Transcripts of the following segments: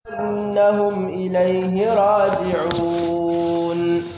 أنهم إليه راجعون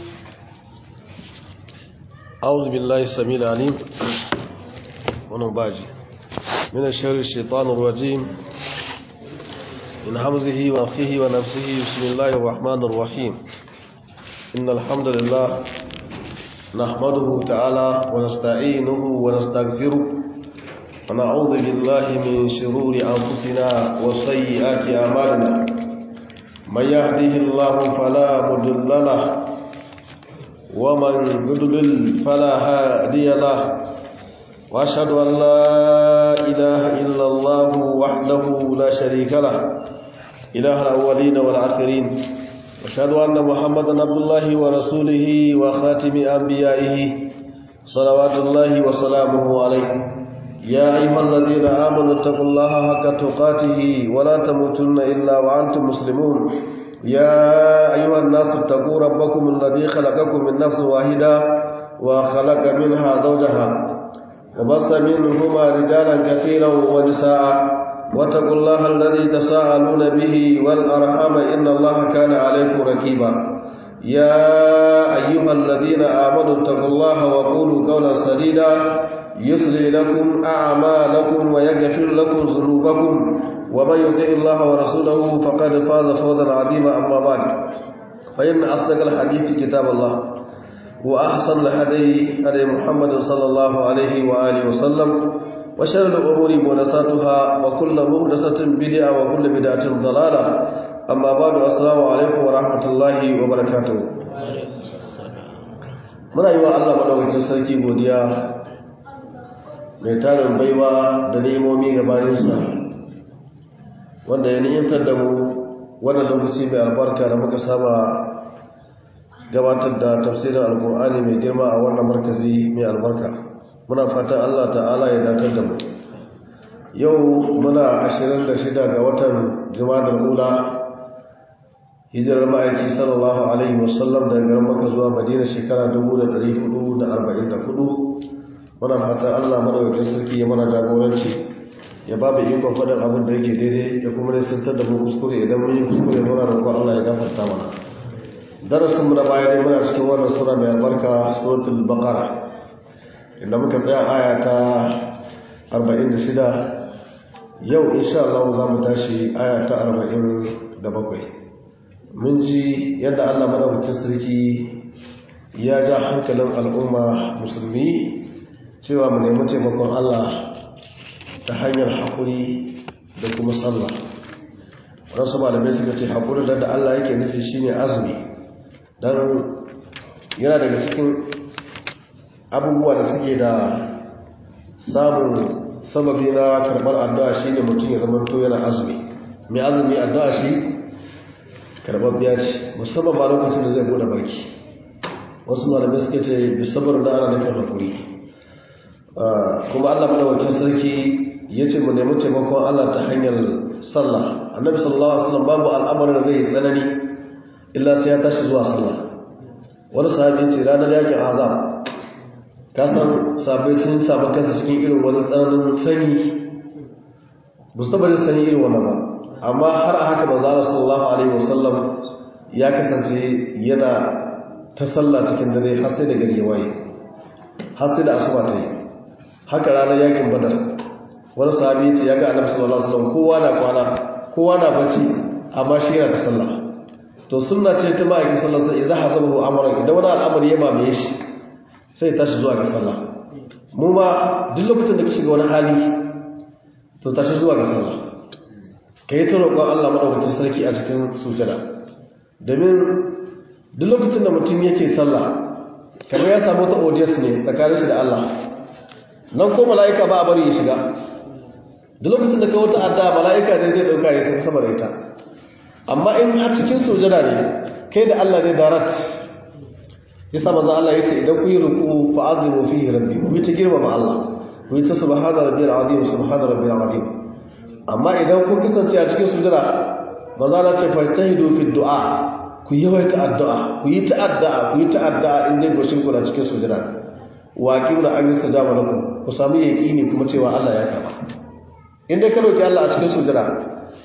أعوذ بالله السميع العليم ونباجي من الشر الشيطان الرجيم من همزه ونفخه ونفسه بسم الله الرحمن الرحيم إن الحمد لله نحمده تعالى ونستعينه ونستغفره ونعوذ بالله من شرور أنفسنا وسيئات أعمالنا من يهده الله فلا مضل له ومن يضلل فلا هادي له واشهد ان لا اله الا الله وحده لا شريك له اله الاولين والاخرين واشهد ان محمدا عبد الله ورسوله وخاتم انبيائه صلوات الله وسلامه عليه يا ايها الذين امنوا اتقوا الله حق تقاته ولا تموتن الا وانتم مسلمون يا أيها الناس اتقوا ربكم الذي خلقكم من نفس واحدة وخلق منها زوجها وبص منهما رجالا كثيرا ونساء واتقوا الله الذي تساءلون به والأرحام إن الله كان عليكم ركيبا يا أيها الذين آمنوا اتقوا الله وقولوا قولا سديدا يصلي لكم أعمالكم ويغفر لكم ذنوبكم ومن يطع الله ورسوله فقد فاز فوزا عظيما اما بعد فان اصدق الحديث كتاب الله واحسن الهدي هدي محمد صلى الله عليه واله وسلم وشر الامور محدثاتها وكل محدثه بدعه وكل بدعه ضلاله اما بعد السلام عليكم ورحمه الله وبركاته muna yi wa Allah madaukakin sarki godiya mai tarin baiwa da nemomi ga bayansa wanda ya ni'imtar da mu wannan lokaci mai albarka da muka saba gabatar da tafsirin alkur'ani mai girma a wannan markazi mai albarka muna fatan Allah ta'ala ya datar da mu yau muna 26 ga watan jumadar ula hijirar ma'aiki sallallahu alaihi wasallam daga garin maka zuwa madina shekara 1444 muna fatan Allah madaukakin sarki ya mana jagoranci ya ba mu ikon faɗin abin da yake daidai ya kuma nisantar da mu kuskure idan mun yi kuskure muna roƙon Allah ya gafarta mana darasin mu na baya dai muna cikin wannan sura mai albarka suratul baqara inda muka tsaya aya ta 46 yau insha Allah za mu tashi aya ta 47 mun ji yadda Allah madaukakin sarki ya ja hankalin al'umma musulmi cewa mu nemi taimakon Allah ta hanyar haƙuri da kuma sallah wadansu malamai suka ce haƙuri da Allah yake nufi shine azumi don yana daga cikin abubuwa da suke da samun sababi na karɓar addu'a shine mutum ya zama to yana azumi mai azumi addu'a shi karɓar biya ce musamman ma lokacin da zai bude baki wasu malamai suka ce bisabar da ana nufin haƙuri kuma Allah madawakin sarki ya ce mu nemi taimakon Allah ta hanyar sallah annabi sallallahu alaihi wasallam babu al'amarin da zai yi tsanani illa sai ya tashi zuwa sallah wani sahabi ce ranar yakin azab ka san sabai sun samu kansa cikin irin wani tsananin sani ba su taɓa sani irin wannan ba amma har a haka manzo Allah sallallahu alaihi wasallam ya kasance yana ta sallah cikin dare har sai da gari ya waye har sai da asuba ta yi haka ranar yakin badar wani sahabi ce ya ga annabi sallallahu alaihi wasallam kowa na kwana kowa na bacci amma shi yana ta sallah to sunna ce ta ma'aikin sallallahu alaihi wasallam idza hasabahu amran idan wani al'amari ya mamaye shi sai tashi zuwa ga sallah mu ma duk lokacin da ka shiga wani hali to tashi zuwa ga sallah kai ta roƙon Allah madaukakin sarki a cikin sujada domin duk lokacin da mutum yake sallah kamar ya samu ta audience ne tsakanin shi da Allah nan ko mala'ika ba a bari ya shiga da lokacin da ka wata adda mala'ika ne zai dauka ya tafi sama da ita amma in a cikin sujada ne kai da Allah ne darat ya sa manzo Allah yace idan ku yi ruku fa azimu fihi rabbi ku ta girmama Allah ku ta subhana rabbiyal azim subhana rabbiyal azim amma idan ku kasance a cikin sujada manzo Allah ce fajtahidu fi du'a ku yi ta addu'a ku yi ta addu'a ku yi ta addu'a in dai goshin ku na cikin sujada waƙi da an yi stajaba lakum ku sami yaƙini kuma cewa Allah ya karba in dai ka roki Allah a cikin sujada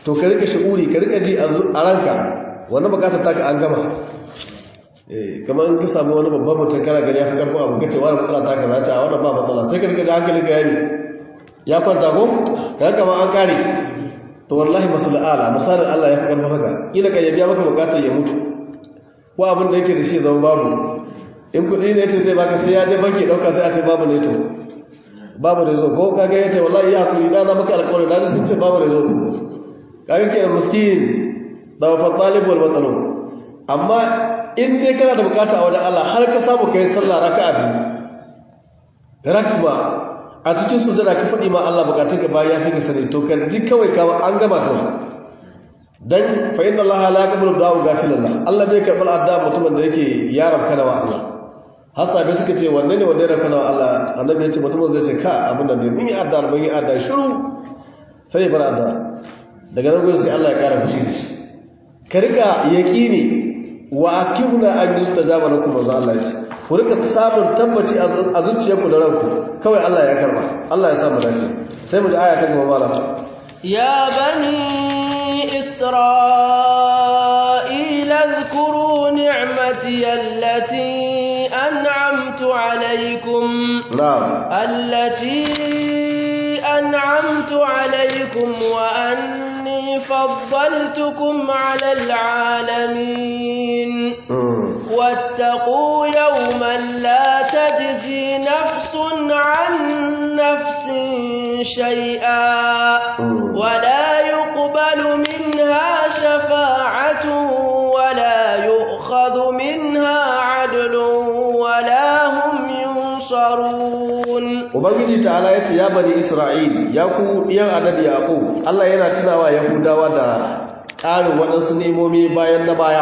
to ka rika shi'uri ka rika ji a ranka wannan bukatar taka an gama kamar in ka samu wani babban mutum kana gani ya fi karfin abu kace wani matsala ta ka zace a wannan ba matsala sai ka rika ji hankali ka yayi ya kwanta ko ka kama an kare to wallahi masallu ala misalin Allah ya fi karfin haka kila ka yabiya maka bukatar ya mutu ko abin da yake da shi zama babu in kuɗi ne ce zai baka sai ya je banki ɗauka sai a ce babu ne to babu da zo ko kaga ya ce wallahi ya hakuri na maka alƙawari na ji sun ce babu da zo kaga kenan miskin da wa talib wal matalo amma in dai kana da bukata a wajen Allah har ka samu kai sallah raka'a biyu rakma a cikin sujada ka faɗi ma Allah bukatun ka bayan ya fi ka sani to ka ji kawai ka an gama kawai dan fa inna Allah la yaqbalu du'a ghafilallah Allah bai karɓar addu'a mutumin da yake yaran kana wa Allah har sabai suka ce wanne ne wanda ya rafa na Allah annabi ya ce mutumin zai ce ka abin da ne mun yi addu'a mun yi addu'a shiru sai ya bar addu'a daga nan gurin sai Allah ya kara fushi da shi ka rika yaqini wa akibna an yustajaba lakum wa Allah ya ce ku rika samun tabbaci a zuciyarku da ranku kawai Allah ya karba Allah ya sa mu dace sai mu da aya ta gaba mala ya bani isra'ila اذكروا نعمتي التي أنعمت عليكم نعم التي أنعمت عليكم وأني فضلتكم على العالمين واتقوا يوما لا تجزي نفس عن نفس شيئا ولا يقبل منها شفاعة ولا يؤخذ منها عدل ولا هم ينصرون ubangiji ta'ala yace ya bani isra'il ya ku yan annabi yaqub Allah yana tunawa yahudawa da ƙarin waɗansu nemomi bayan na baya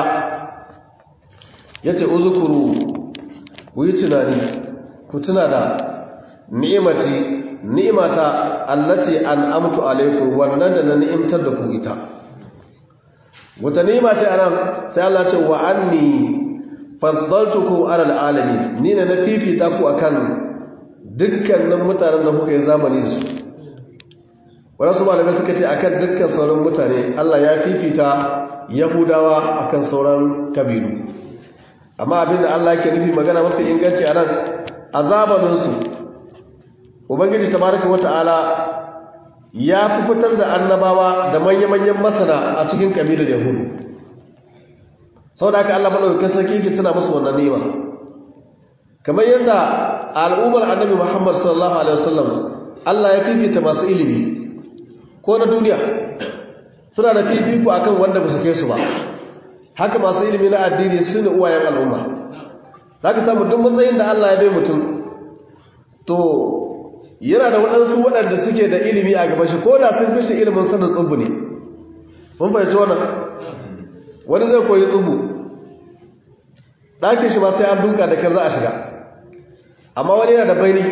yace uzukuru ku yi tunani ku tuna da ni'imati ni'imata allati an'amtu alaikum wannan da na ni'imtar da ku ita wata ni'ima ce anan sai Allah ce wa anni faddaltukum alal alamin ni ne na fifita ku akan dukkanin mutanen da kuka yi zamani da su wadansu malamai suka ce akan dukkan sauran mutane Allah ya fifita yahudawa akan sauran kabilu amma abinda Allah ke nufi magana mafi inganci a nan a zamaninsu ubangiji tabaraka wata'ala ya fi fitar da annabawa da manya-manyan masana a cikin kabilar yahudu sau da aka Allah maɗaukakin sarki ke tuna musu wannan nema kamar yadda al'ummar annabi muhammad sallallahu alaihi wasallam Allah ya fifita masu ilimi ko na duniya suna da fifiko akan wanda ba su kai su ba haka masu ilimi na addini su ne uwayen al'umma za ka samu duk matsayin da Allah ya bai mutum to yana da waɗansu waɗanda suke da ilimi a gaban shi ko da sun fi shi ilimin sanin tsubu ne mun fahimci wannan wani zai koyi tsubu ɗakin shi ma sai an duka da kyar za a shiga amma wani yana da baini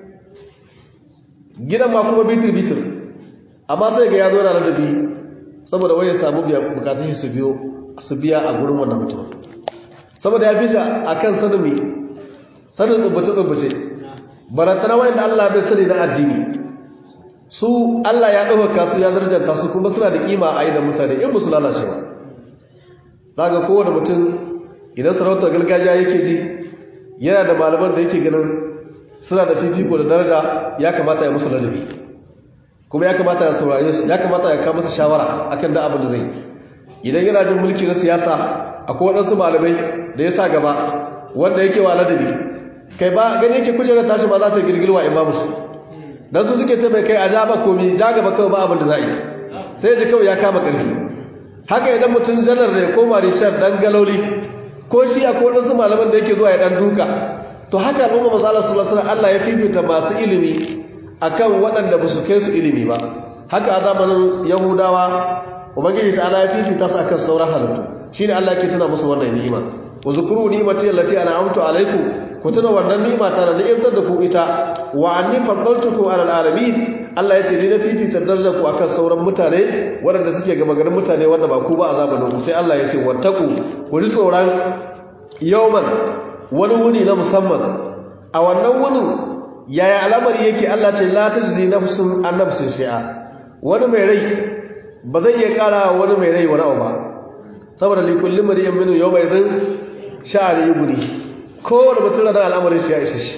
gidan ma kuma bitir-bitir amma sai ga ya zo yana da biyu saboda wani samu bukatun shi su biyo su biya a gurin wannan mutum saboda ya fi shi a kan sanin mai sanin tsubbace-tsubbace barantana wayan da Allah bai sani na addini su Allah ya ɗaukaka su ya zarjanta su kuma suna da kima a idan mutane in musu lalace ba za ga kowane mutum idan sarautar gargajiya yake ji yana da malaman da yake ganin suna da fifiko da daraja ya kamata ya musu ladabi kuma ya kamata ya saurare su ya kamata ya kawo masa shawara akan da abin da zai idan yana jin mulki na siyasa akwai waɗansu malamai da ya sa gaba wanda yake wa ladabi kai ba gani yake kujerar tashi ba za ta girgirwa in ba musu dan su suke ce bai kai a ja ba komi ja gaba kawai ba abin da za yi sai ji kawai ya kama ƙarfi haka idan mutum janar ne ko marishar dan galoli ko shi akwai waɗansu malaman da yake zuwa ya dan duka to haka al'umma maza Allah sallallahu alaihi Allah ya fifita masu ilimi akan waɗanda ba su kai su ilimi ba haka a zamanin yahudawa ubangiji ta ya fifita su akan sauran halittu shine Allah yake tuna musu wannan ni'ima wa zukuru ni'mati allati an'amtu alaikum ku tuna wannan ni'ima ta da ni'imtar da ku ita wa anni faddaltukum ala alamin Allah ya ce ni na fifita darajar ku akan sauran mutane waɗanda suke gaba garin mutane wanda ba ku ba a zamanin ku sai Allah ya ce wattaku ku ji tsoron yawman wani wuni na musamman a wannan wunin yaya al'amari yake Allah ce la tajzi nafsun an nafsin shay'a wani mai rai ba zai iya ƙara wani mai rai wani abu ba saboda likullin mariyan minu yau mai zin sha'ani yi guri kowane mutum da al'amarin shi ya ishe shi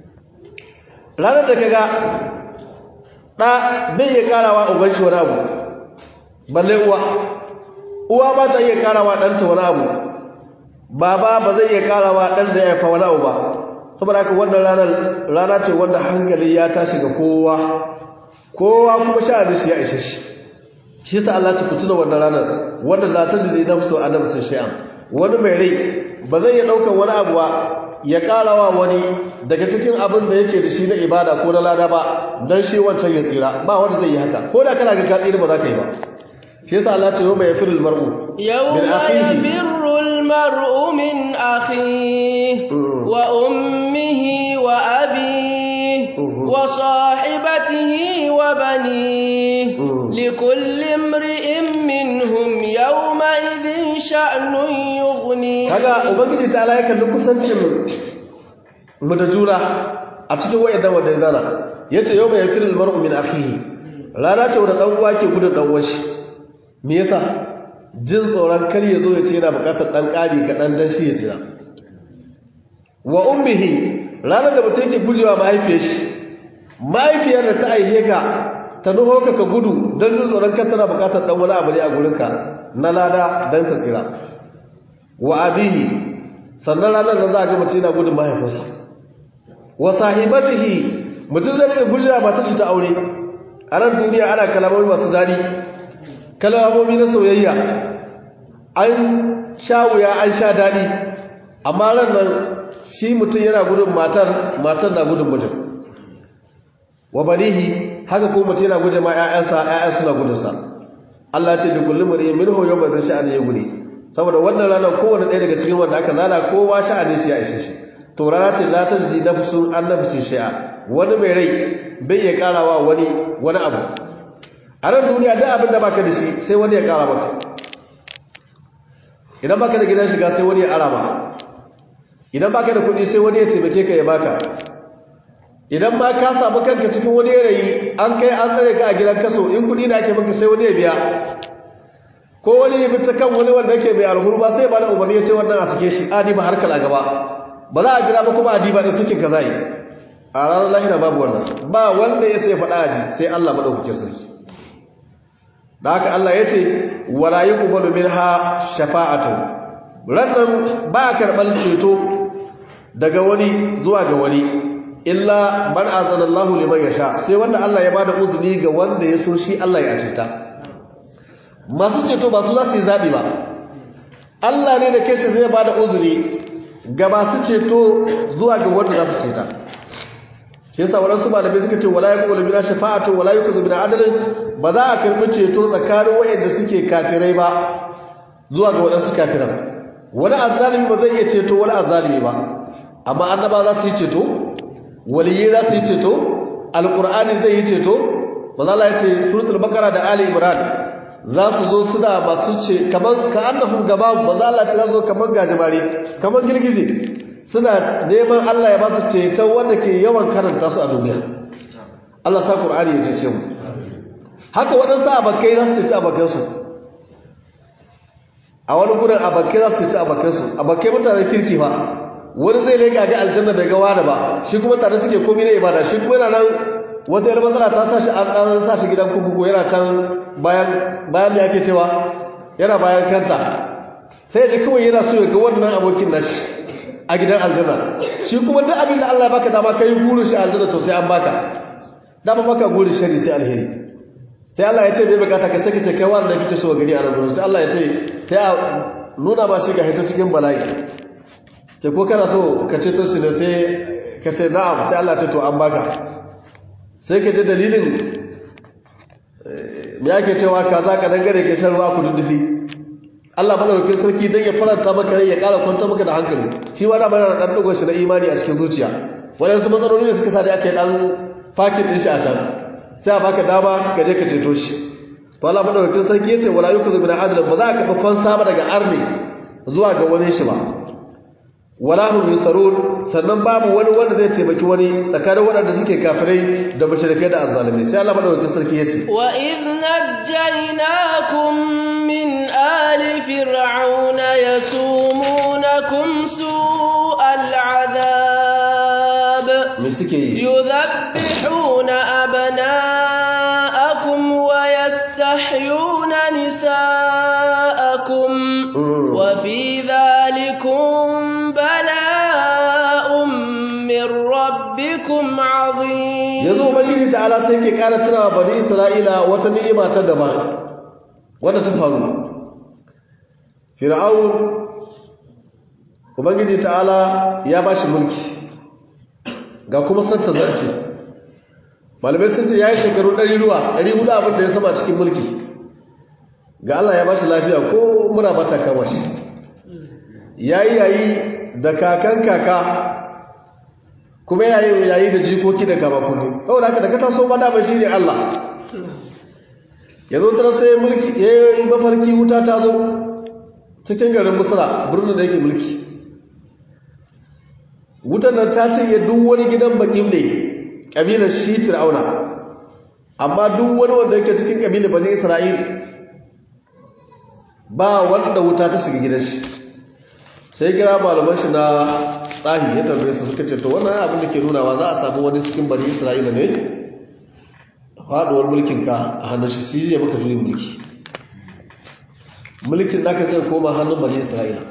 ranar da ka ga ɗa bai iya ƙarawa uban shi wani abu balle uwa uwa ba ta iya ƙarawa ɗanta wani abu baba ba zai iya ƙarawa ɗan da ya haifa wani abu ba saboda haka wannan ranar rana ce wanda hankali ya tashi ga kowa kowa kuma sha'ani shi ya ishe shi shi yasa Allah ta kutuna wannan ranar wanda za ta ji nafsu a nafsin shay'an wani mai rai ba zai iya daukar wani abu ba ya karawa wani daga cikin abin da yake da shi na ibada ko na lada ba dan shi wancan ya tsira ba wanda zai yi haka ko da kana ga ka tsira ba za ka yi ba shi yasa Allah ce yawma yafirul mar'u يوم يفر المرء من أخيه وأمه وأبيه وصاحبته وبنيه لكل امرئ منهم يومئذ شأن يغنيه kaga ubangiji ta ala yakan kusancin mu da juna a cikin wayannan wanda zana yace yau mai yafirul mar'u min akhihi rana ce wanda dan uwa ke gudun dan uwan shi me yasa jin tsoron kar ya zo ya ce yana bukatar dan kari kaɗan dan shi ya jira wa ummihi ranar da mutum yake gujewa mahaifiyar shi mahaifiyar da ta aihe ka ta nuho ka ka gudu don jin tsoron kan tana bukatar dan wani abu ne a gurinka na lada don ta tsira wa abihi sannan ranar da za a ga mutum yana gudun mahaifinsa wa sahibatihi mutum zai rika gujewa ba ta shi ta aure a nan duniya ana kalamomi masu daɗi kalamomi na soyayya an sha wuya an sha daɗi amma ran nan shi mutum yana gudun matar matar na gudun mijin wa banihi haka ko mutum yana guje ma ƴaƴansa ƴaƴan suna gudunsa Allah ce bi kulli mar'in minhu yawma zan sha'ani ya gudi saboda wannan ranar kowanne ɗaya daga cikin wanda aka zana kowa sha'ani shi ya ishe shi to rana ce la tajzi nafsun an nafsin shay'a wani mai rai bai iya karawa wani wani abu a nan duniya duk abin da baka da shi sai wani ya kara maka idan baka da gidan shiga sai wani ya ara ma idan baka da kuɗi sai wani ya taimake ka ya baka idan ma ka samu kanka cikin wani yanayi an kai an tsare ka a gidan kaso in kuɗi da ake maka sai wani ya biya ko wani ya fita kan wani wanda yake mai alhurba sai ba da umarni ya ce wannan a sake shi adi ba harkar a gaba ba za a jira ba kuma adi ba da sakin ka zai a ranar lahira babu wannan ba wanda ya sai faɗa aji sai Allah maɗaukakin sarki da haka Allah ya ce wala yi ƙubalu min ha shafa'atu rannan ba karɓar ceto daga wani zuwa ga wani illa man azana Allah liman yasha sai wanda Allah ya bada uzuri ga wanda ya so shi Allah ya ceta masu ceto ba su za su yi zaɓi ba Allah ne da kashi zai bada uzuri ga masu ceto zuwa ga wanda za su ceta shi yasa waɗansu malamai suka ce wala yaqulu bina shafa'atu wala yukazu bina adalin ba za a karɓi ceto tsakanin waɗanda suke kafirai ba zuwa ga waɗansu kafiran wani azzalimi ba zai iya ceto wani azzalimi ba amma annaba za su yi ceto waliyyi za su yi ceto alqur'ani zai yi ceto maza Allah ya ce suratul baqara da ali imran za su zo suna masu ce kamar ka annahum gaba maza Allah ce za su zo kamar gajimare kamar girgije suna neman Allah ya ba su ceton wanda ke yawan karanta su a duniya Allah sa Qur'ani ya cece mu haka waɗansu abakai za su ceci abakansu a wani gurin abakai za su ceci abakansu abakai mutanen kirki ba wani zai leka ga aljanna bai ga wani ba shi kuma tare suke komai na ibada shi kuma yana nan wata yar matsala ta sa shi an ɗan sa shi gidan kuku yana can bayan bayan da ake cewa yana bayan kanta sai da kawai yana so ya ga wannan abokin nashi a gidan aljanna shi kuma duk abin da Allah ya baka dama kai gurin shi aljanna to sai an baka dama baka gurin shari sai alheri sai Allah ya ce bai bukata ka sai ka ce kai wanda kike so gari a nan gurin sai Allah ya ce kai a nuna ba shi ga hita cikin bala'i ce ko kana so ka ce to shi ne sai ka ce na'am sai Allah ya ce to an baka sai ka ji dalilin me yake cewa kaza ka dangare ke shan ruwa ku duddufi Allah madaukakin sarki dan ya faranta maka rai ya ƙara kwanta maka da hankali shi ma da mana dan dogon shi na imani a cikin zuciya wadansu matsaloli ne suka sa da aka yi dan fakin din shi a can sai a baka dama ka je ka ceto shi to Allah madaukakin sarki yace wala yukuzu bin adl ba za ka kafa fansa ba daga arni zuwa ga wani shi ba wala hum yusarun sannan babu wani wanda zai taimaki wani tsakanin waɗanda suke kafirai da mushrikai da azzalimai sai Allah madaukakin sarki yace wa idh najjaynakum min ali fir'auna yasumunakum su'al adhab me suke yi yudhabbihuna abna'akum wa yastahyuna nisa'akum wa fi dhalikum bala'un min rabbikum 'azim yanzu ubangiji ta'ala sai ke ƙara tunawa bani isra'ila wata ni'ima ta daban wanda ta faru fir'aun ubangiji ta'ala ya ba shi mulki ga kuma santa zarce malamai sun ce ya yi shekaru ɗari ruwa ɗari hudu abin da ya sama cikin mulki ga Allah ya ba shi lafiya ko muna bata kama shi ya yi yayi da kakan kaka kuma yayi yayi da jikoki da kama kunu saboda haka da ka taso ma dama shi ne Allah yanzu tara sai mulki ya yi mafarki wuta ta zo cikin garin musra birnin da yake mulki wutar nan ta cinye duk wani gidan bakin ne ƙabilar shi fir'auna amma duk wani wanda yake cikin ƙabilar bani isra'il ba wanda wuta ta shiga gidan shi sai kira malaman shi na tsahi ya tambaye su suka ce to wannan abin da ke nunawa za a samu wani cikin bani isra'ila ne faduwar mulkin ka a hannun shi sai ya maka juyin mulki mulkin naka zai koma hannun bani isra'ila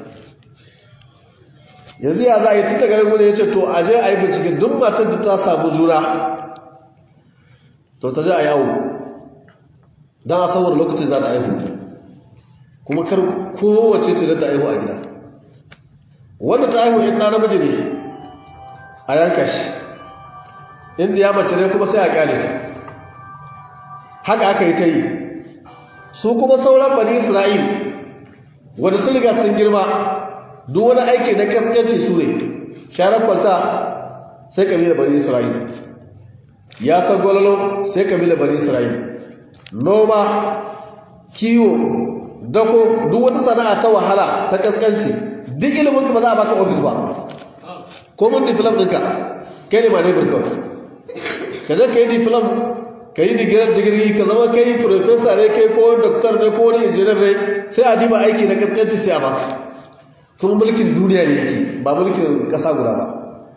yanzu ya za a yi tun daga yanzu ya ce to a je a yi bincike duk matar da ta samu juna to ta je a yawo don a saboda lokacin za ta aihu kuma kar kowace ce da ta aihu a gida wanda ta aihu in ɗana namiji ne a yanka shi inda ya mace ne kuma sai a ƙyale ta haka aka yi ta yi su kuma sauran bani isra'il wanda sun riga sun girma duk wani aiki na kaskanci su ne sharar kwalta sai kabilar bani isra'il ya san gwalolo sai kabilar bani isra'il noma kiwo dako duk wata sana'a ta wahala ta kaskanci duk ilimin ba za a baka ofis ba ko mun diplom ɗinka kai ne ma ne kawai ka je ka yi diplom ka yi digiri ka zama kai profesa ne kai ko doktor ne ko wani injiniyar ne sai a diba aiki na kaskanci sai a baka kuma mulkin duniya ne yake ba mulkin ƙasa guda ba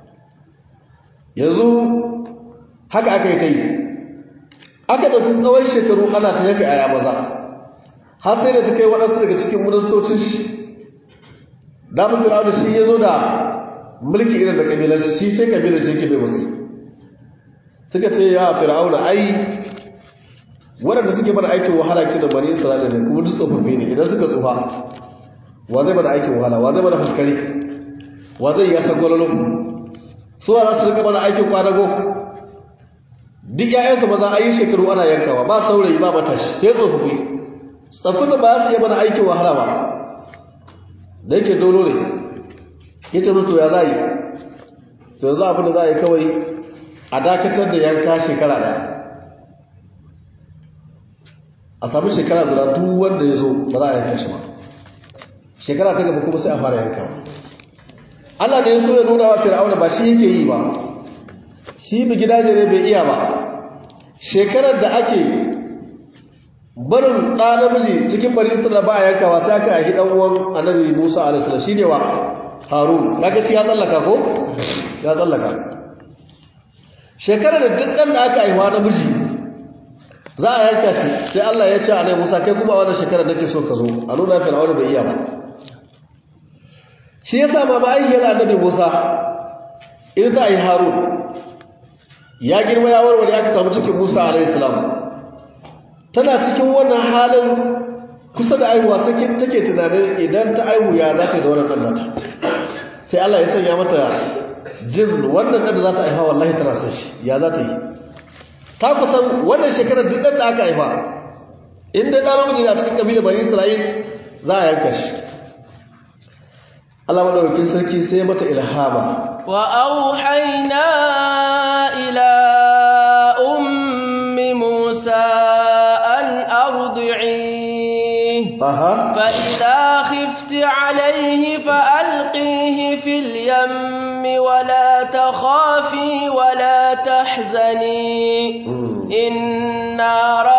yanzu haka aka yi ta yi aka ɗauki tsawon shekaru ana ta yafi aya maza har sai da ta kai waɗansu daga cikin ministocin shi damun fir'auna shi ya zo da mulki irin da ƙabilanci shi sai ƙabilar shi yake bai musu suka ce ya fir'auna ai waɗanda suke bada aikin wahala ke da bani isra'ila ne kuma duk tsofaffi ne idan suka tsufa wa zai bada aikin wahala wa zai bada fuskari wa zai yasa gwalolo su za su rika bada aikin kwadago duk ƴaƴansu maza an yi shekaru ana yankawa ba saurayi ba matashi sai tsofaffi tsaffin da ba su yi bada aikin wahala ba da yake dolo ne ya ce musu ya za yi to yanzu abin da za a yi kawai a dakatar da yanka shekara ɗaya a sami shekara guda duk wanda ya zo ba za a yanka shi ba shekara ta gaba kuma sai a fara yankawa Allah ne ya so ya nuna wa fir'auna ba shi yake yi ba shi bi gidaje ne bai iya ba shekarar da ake barin ɗa namiji cikin bari isra ba a yankawa sai aka yi ɗan uwan annabi musa alaihi shi ne wa harun kaga shi ya tsallaka ko ya tsallaka shekarar da duk ɗan da aka haihuwa namiji za a yanka shi sai Allah ya ce annabi musa kai kuma a wannan shekarar nake so ka zo a nuna fir'auna bai iya ba shi yasa ma ma'aikiyar annabi Musa in za a yi Harun ya girma ya warware aka samu cikin Musa alayhi salam tana cikin wannan halin kusa da aihuwa sai take tunanin idan ta aihu ya za ta yi da wannan nata sai Allah ya sanya mata jin wannan da za ta aifa wallahi tana san shi ya za ta yi ta kusan wannan shekarar duk da aka aifa in dai ɗan namiji a cikin kabilar bani Isra'il za a yanka shi Allah madaukakin sarki sai mata ilhama wa auhayna ila ummi Musa an ardi'i aha fa idha khifti alayhi fa alqihi fi في اليم ولا تخافي ولا تحزني إنا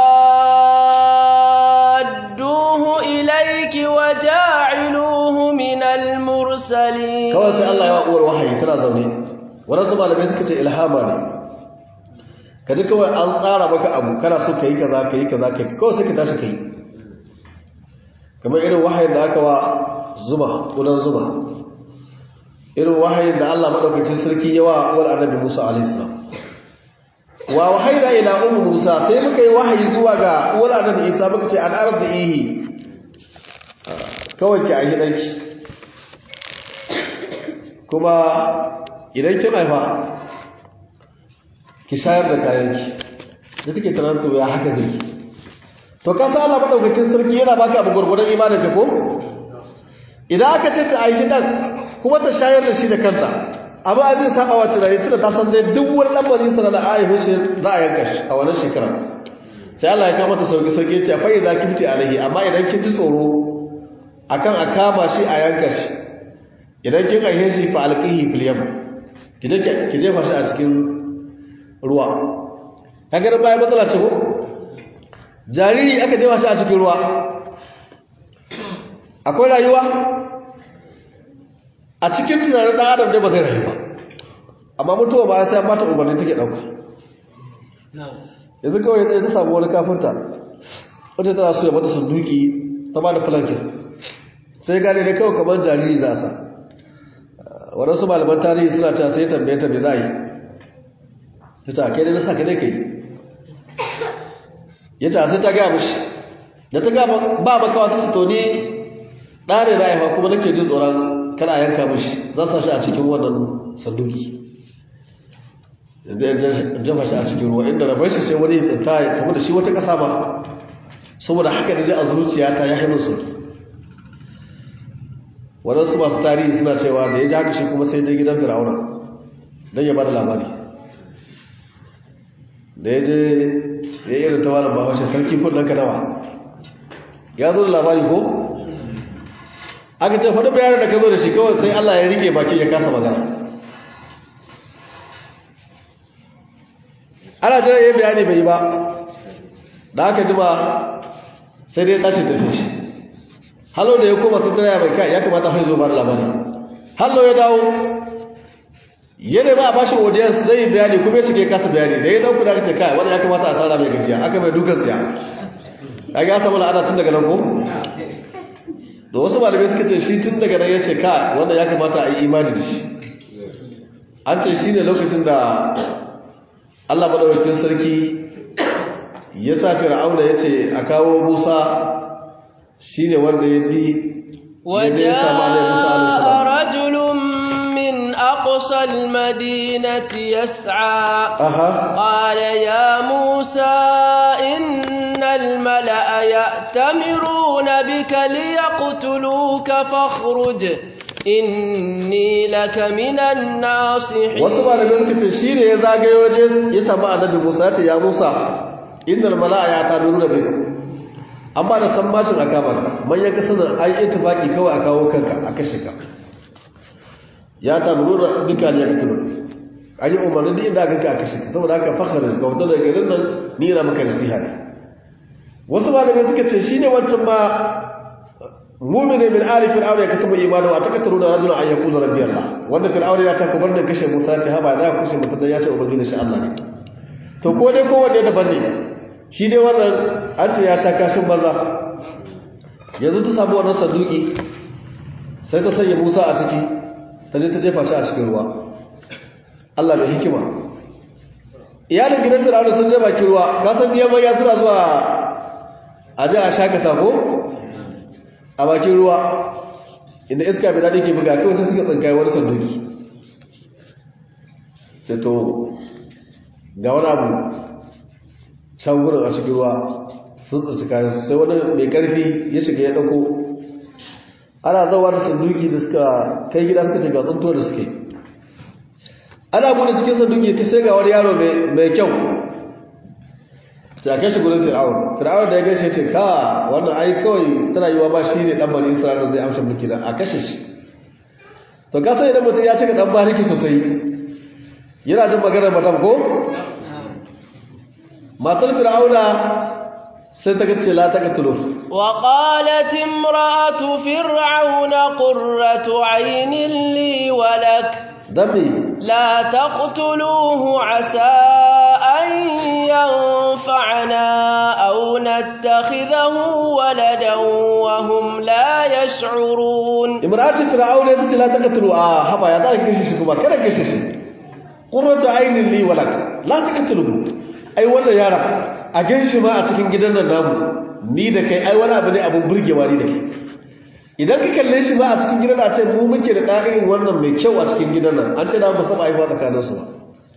رادوه إليك وجاعلوه من المرسلين kawai sai Allah ya wa uwar wahayi tana zaune waɗansu malamai suka ce ilhama ne ka ji kawai an tsara maka abu kana so ka yi kaza ka yi kaza ka yi kawai sai ka tashi ka yi kamar irin wahayin da aka wa zuma ƙudan zuma irin wahayin da Allah maɗaukacin sarki ya wa uwar annabi Musa alaihissalam wa wahaina ila ummu Musa sai muka yi wahayi zuwa ga uwar annabi Isa muka ce an arda ihi kawai ki a gidanki kuma idan kin haifa ki shayar da kayanki da take tunanin ya haka zai to ka sa Allah madaukakin sarki yana baka abu gurgurdan imanin ka ko idan aka ce ta aiki dan kuma ta shayar da shi da kanta amma zai saba wa tunani tunda ta san dai duk wani dan bani sana da ayi shi za a yanka shi a wannan shekara sai Allah ya kama ta sauki sauki ya ce fa idza kinti alaihi amma idan kin ji tsoro akan a kama shi a yanka shi idan kin aihe shi fa alqihi fil yam ki jefa shi a cikin ruwa kaga da baya matsala ce ko jariri aka jefa shi a cikin ruwa akwai rayuwa a cikin tunanin dan adam dai ba zai rayu ba amma mutuwa ba sai mata umarni take dauka yanzu kawai sai ta samu wani kafinta wata tana so ya mata sunduki ta ba da flankin sai gane ne kawai kamar jariri za a sa waɗansu malaman tarihi suna ta sai tambaye ta me za a yi ta ta kai da nasa ka ne ka yi ya ta sai ta gaya mashi da ta gaya ba makawa ta to ni ɗare na haifa kuma nake jin tsoron kana yanka mashi za sa shi a cikin wannan sanduki yanzu yan jafa shi a cikin ruwa inda rabar shi sai wani tsinta ya kama da shi wata ƙasa ba saboda haka da ji a zuciya ta ya haifar sauki waɗansu masu tarihi suna cewa da ya ji haka shi kuma sai je gidan fir'auna don ya ba da labari da ya je ya yi irin ta wani bahaushe sarki kudin ka nawa ya zo da labari ko aka ce faɗi bayanin da ka zo da shi kawai sai allah ya rike baki ya kasa magana ana jira ya yi bayani bai yi ba da aka jima sai dai tashi tafi shi hallo da ya koma sun daya mai kai ya kamata fa zo ba da labari hallo ya dawo yana ba a bashi audience zai yi bayani kuma ya shige kasa bayani da ya dauku da aka ce kai wanda ya kamata a tsara mai gajiya aka mai dukan siya ya ga samu la'ada tun daga nan ko da wasu malamai suka ce shi tun daga nan ya ce kai wanda ya kamata a yi imani da shi an ce shi ne lokacin da Allah madaukakin sarki ya sa fir'auna ya ce a kawo musa shi ne wanda ya bi وجاء رجل من أقصى المدينة يسعى أها قال يا موسى إن الملأ يأتمرون بك ليقتلوك فاخرج إني لك من الناصحين wasu malamai suka ce shi ne ya zagayo waje ya samu annabi musa ya ce ya musa innal mala'a ya tabiru da bai an ba da sambacin a kama ka manyan kasar da an yi tufaki kawai a kawo kanka a kashe ka ya tabiru da duka ne ya katulu an yi umarni da inda aka a kashe ka saboda haka fakar ka wata daga garin nan ni na maka nasiha ne wasu malamai suka ce shi ne wancan ma mumini min ali fir'aun ya katuba imanu wa takataru da rajulun an yaqulu rabbi allah wanda fir'aun ya ta kubar da kashe musa ta haba za ku kashe mutum dan ya ta ubangiji shi allah ne to ko dai ko wanda daban ne shi dai wannan an ce ya sha kashin banza yanzu ta samu wannan saduki sai ta sanya musa a ciki ta je ta jefa shi a cikin ruwa allah mai hikima iyalin gidan fir'aun sun je bakin ruwa ka san biyan manya suna zuwa a je a shakata ko a bakin ruwa inda iska bai daɗi ke buga kawai sai suka tsinkaye wani sanduki sai to ga wani abu can wurin a cikin ruwa sun tsinci kayan sai wani mai ƙarfi ya shiga ya ɗauko ana zawa da sanduki da suka kai gida suka ce ga tsuntuwa da suke ana bude cikin sanduki ta sai ga wani yaro mai kyau ta kai shi gudun fir'aun fir'aun da ya gaishe ce ka wannan ai kawai tana yiwa ba shi ne ɗan bani isra'ila zai amsha mulki da a kashe shi to ka san idan mutum ya cika dan bariki sosai yana jin maganar madam ko matar fir'auna sai ta ce la taqtulu وقالت امرأة فرعون قرة عين لي ولك dami لا تقتلوه عسى أن ينفعنا أو نتخذه ولدا وهم لا يشعرون imra'atu fir'auna ta ce la taqtulu a haba ya zaka kashe shi kuma kada kashe shi qurratu aynin li walak la taqtulu ai wannan yara a ganshi ma a cikin gidan nan namu ni da kai ai wani abu ne abun burgewa ni da kai idan ka kalle shi ma a cikin gidan a ce mu muke da ƙa'irin wannan mai kyau a cikin gidan nan an ce na ba saba aiwa tsakanin su ba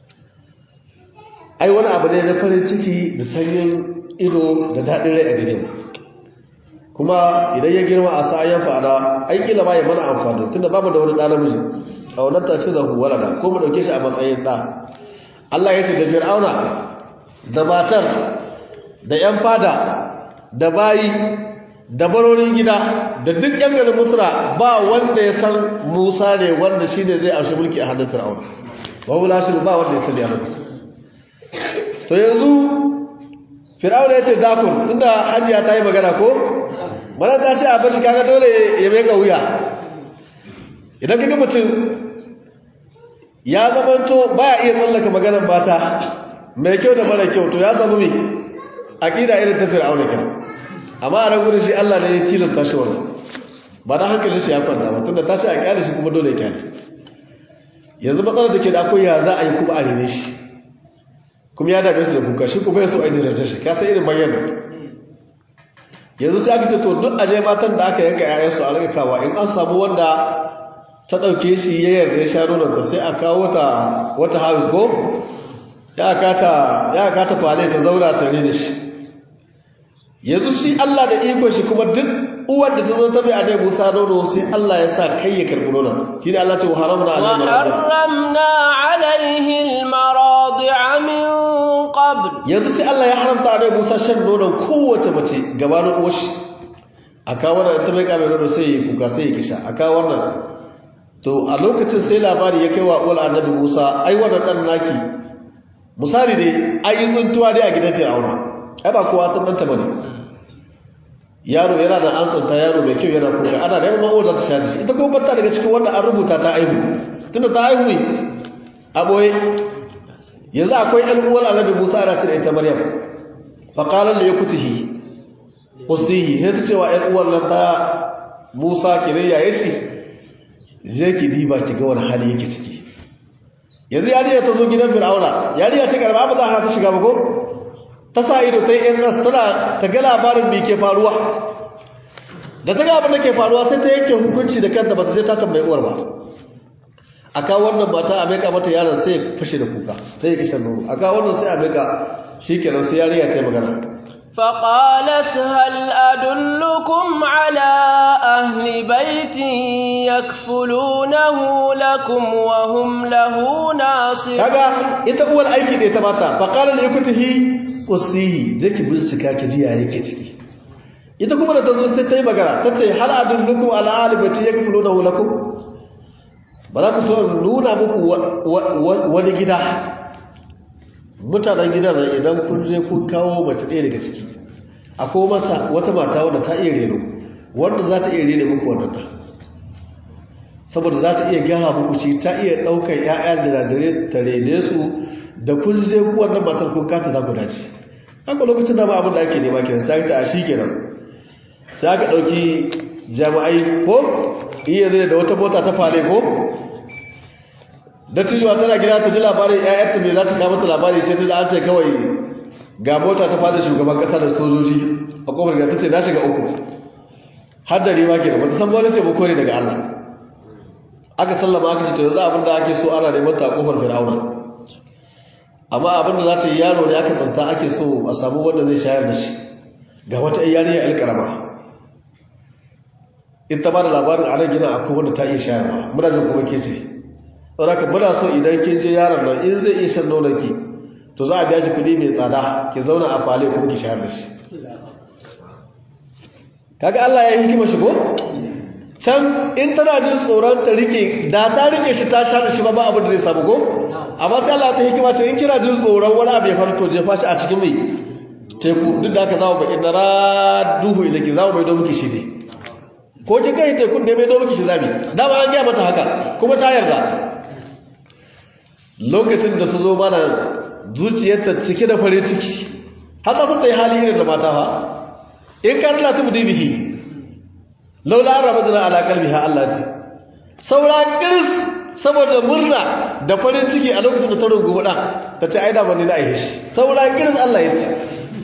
ai wani abu ne na farin ciki da sanyin ido da daɗin rai a gidan kuma idan ya girma a sa'ayen fa'ada ai kila ma ya mana amfani tunda babu da wani ɗa namiji a wannan tafi da walada ko mu ɗauke shi a matsayin ɗa Allah ya ce da fir'auna da matar da 'yan fada da bayi da barorin gida da duk yan garin musra ba wanda ya san musa ne wanda shi ne zai amshi mulki a hannun fir'auna babu lashin ba wanda ya sani a lokacin to yanzu fir'auna ya ce dakon inda hajiya ta yi magana ko mana ta ce a bashi kaga dole ya mai wuya idan kaga mutum ya zamanto baya iya tsallaka maganar mata mai kyau da mara kyau to ya samu mai aƙida irin ta fir'auna kenan amma a rangunan shi Allah ne ya tilasta shi wannan ba da hankalin shi ya kwanta ba tunda ta ce a kyale shi kuma dole ya kyale yanzu matsalar da ke da akwai ya za a yi kuma a rene shi kuma ya dame su da kuka shi kuma ya so a yi rarce shi ka san irin bayyana yanzu sai aka ce to duk aje matan da aka yanka ƴaƴansu a rika kawa in an samu wanda ta ɗauke shi ya yarda ya sha nonon sai a kawo ta wata house ko ya kata ya kata fale ta zauna tare da shi yanzu shi Allah da iko shi kuma duk uwar da ta zo ta bai annabi Musa nono sai Allah ya sa kai ya karbi nono shi ne Allah ce haramna alaihi وحرمنا عليه المراضع من قبل yanzu sai Allah ya haramta annabi Musa shan nonon kowace mace gabanin uwar shi aka wannan ta bai kame nono sai ya kuka sai ya kisha aka wannan to a lokacin sai labari ya kai wa uwar annabi Musa ai wannan dan naki misali ne ayi tsuntuwa dai a gidan Fir'auna ai ba kowa san danta bane yaro yana da antsanta yaro mai kyau yana kuka ana da yawan wadda ta sha da shi ita kuma bata daga cikin wanda an rubuta ta aihu tunda ta aihu ne a boye yanzu akwai ɗan uwar annabi musa ana cire ita maryam fa qala li yakutihi qusihi sai ta cewa ɗan uwar nan ta musa ki ne yaye shi je ki diba ki ga wani hali yake ciki yanzu yariya ta zo gidan fir'auna yariya ce karba ba za a ta shiga ba ko ta sa ido ta yi ss tana ta ga labarin mai ke faruwa da ta ga abin da ke faruwa sai ta yanke hukunci da kanta ba ta je ta tambayi uwar ba a kawo wannan mata a maika mata yaron sai ya fashe da kuka sai ya kishan nono a kawo wannan sai a maika shi kenan sai yariya ta yi magana فقالت هل أدلكم على أهل بيت يكفلونه لكم وهم له ناصرون kaga ita uwar aiki da ita mata faqala li yakutihi qusihi je ki bincika ki ji yayi ke ciki ita kuma da tazo sai ta yi magana tace hal adullukum ala ahli baiti yakfulunahu lakum ba za ku so nuna muku wani gida mutanen gidan nan idan kun je kun kawo mace ɗaya daga ciki akwai mata wata mata wadda ta iya reno wanda za ta iya rene muku wannan da saboda za ta iya gyara muku shi ta iya ɗaukar ‘ya'ya jirajirai ta rene su da kun je ku wannan matar kun kata za ku dace haka lokacin da ba abin da ake nema kenan sai ta a shi kenan sai aka ɗauki jami'ai ko iya zai da wata mota ta fare ko da cijuwa tana gida ta ji labarin ‘ya'yarta mai za ta kama ta labari sai ta ji an ce kawai ga mota ta fada shugaban ƙasa da sojoji a ƙofar gida ta ce na shiga uku har da riwa ke da wata san wani ce ba kore daga Allah aka sallama aka ce to yanzu abinda ake so ana neman ta kofar fir'auna amma abinda za ta yi yaro ne aka tsanta ake so a samu wanda zai shayar da shi ga wata yariya alkarama in ta bada labarin a nan gina akwai wanda ta iya shayarwa muna jin kuma ke ce saboda muna so idan kin je yaron nan in zai iya shan nonon ki to za a biya ki kuɗi mai tsada ki zauna a fale kuma ki shayar da shi kaga Allah ya yi hikima shi ko can in tana jin tsoron ta rike da ta rike shi ta sha da shi ba ba abin da zai samu ko amma sai Allah ta hikima ce in kina jin tsoron wani abu ya farto jefa shi a cikin mai teku duk da aka zama bakin na raduhu ilaki zama mai don miki shi ne ko kin kai tekun da mai don miki shi zabi dama an gaya mata haka kuma ta yarda lokacin da ta zo mana zuciyarta cike da farin ciki haka sun ta yi hali irin da mata fa in ka rila tubu dibihi laula an rabu da alaƙar biha Allah ce saura kiris saboda murna da farin ciki a lokacin da ta rungu ɗan ta ce aida bane na aihe shi saura kiris Allah ya ce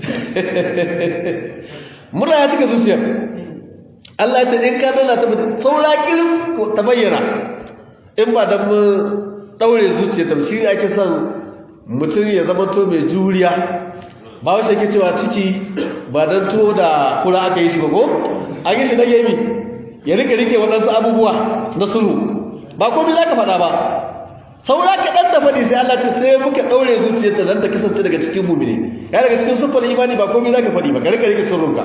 murna ya cika zuciyar Allah ce in ka dala ta saura kiris ta bayyana in ba don mu ɗaure zuciya ta shi ake son mutum ya zama to mai juriya ba wace ke cewa ciki ba don tuwo da kura aka yi shi ba ko an yi shi na yami ya rike rike waɗansu abubuwa na sulhu ba komai za ka faɗa ba saura kaɗan da faɗi sai Allah ce sai muka ɗaure zuciyarta don ta kasance daga cikin mumini ya daga cikin siffar imani ba komai za ka faɗi ba ka rike rike sirrinka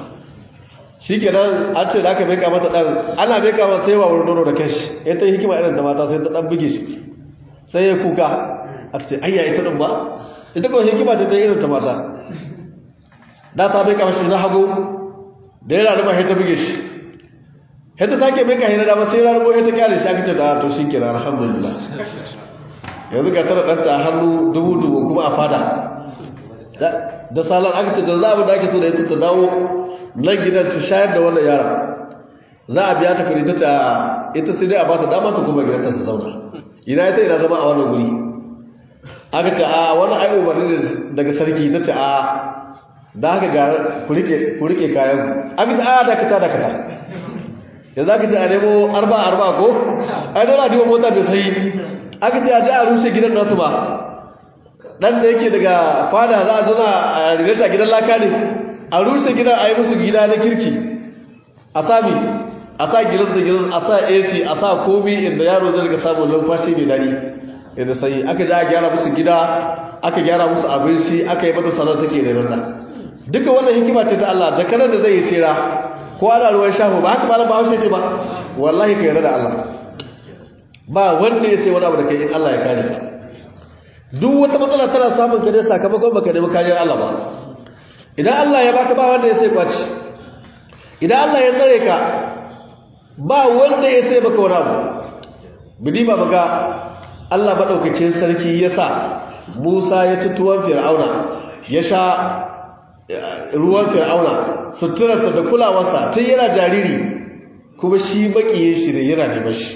shi kenan an ce da aka beka mata ɗan ana beka mata sai wa wurin nono da kashi ya ta yi hikima irin ta mata sai ta ɗan buge shi sai ya kuka aka ce ayya ita ɗin ba ita kawai hikima ce ta irin ta mata da ta beka mashi na hagu da ya rarraba ya ta buge shi ya ta sake beka ya na dama sai rarraba ya ta kyale shi aka ce da to shi kenan alhamdulillah yanzu ga tara ɗanta a hannu dubu dubu kuma a fada da salar aka ce da za a da ake so da ita ta dawo nan gidan ta shayar da wannan yara za a biya ta kuri ta ce ita sai dai a ba ta dama ta kuma gidan ta zauna ina ita ina zama a wannan guri aka ce a wani ai umarni daga sarki ta ce a da haka ga ku rike kayan aka ce a dakata dakata ya za ka ce a nemo arba arba ko ai dole a jiwa mota bai sai aka ce a ji a rushe gidan nasu ba dan da yake daga fada za a zana a rinata gidan laka ne a rushe gidan a yi musu gida na kirki a sami a sa gilas da gilas a sa ac a sa komi inda yaro zai riga samun numfashi mai dadi inda sai aka ji a gyara musu gida aka gyara musu abinci aka yi mata sanar take da rana duka wannan hikima ce ta Allah da kanar da zai yi tsira ko ana ruwan shafa ba haka malam bahaushe ce ba wallahi ka yarda da Allah ba wanda ya sai wani abu da kai in Allah ya kare ka duk wata matsala tana samun ka ne sakamakon baka nemi kariyar Allah ba idan Allah ya baka ba wanda ya sai kwaci idan Allah ya tsare ka ba wanda ya sai baka wani abu bidi ba baga Allah madaukakin sarki ya sa Musa ya ci tuwon Fir'auna ya sha ruwan Fir'auna suturarsa da kulawarsa tun yana jariri kuma shi makiyin shi ne yana neman shi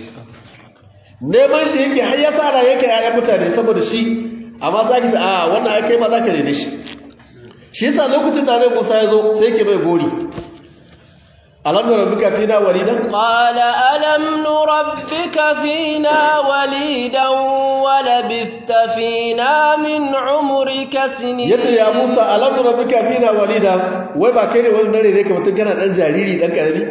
neman shi yake har ya tsara yake ya mutane saboda shi amma za ki a wannan ai kai ma za ka neme shi shi yasa lokacin da Annabi Musa ya zo sai yake mai gori alam nurabbika fina walidan qala alam nurabbika fina walidan wa labithta fina min umrika sinin yace ya Musa alam nurabbika fina walidan wai ba kai ne wani dare ne ka mutun kana dan jariri dan karami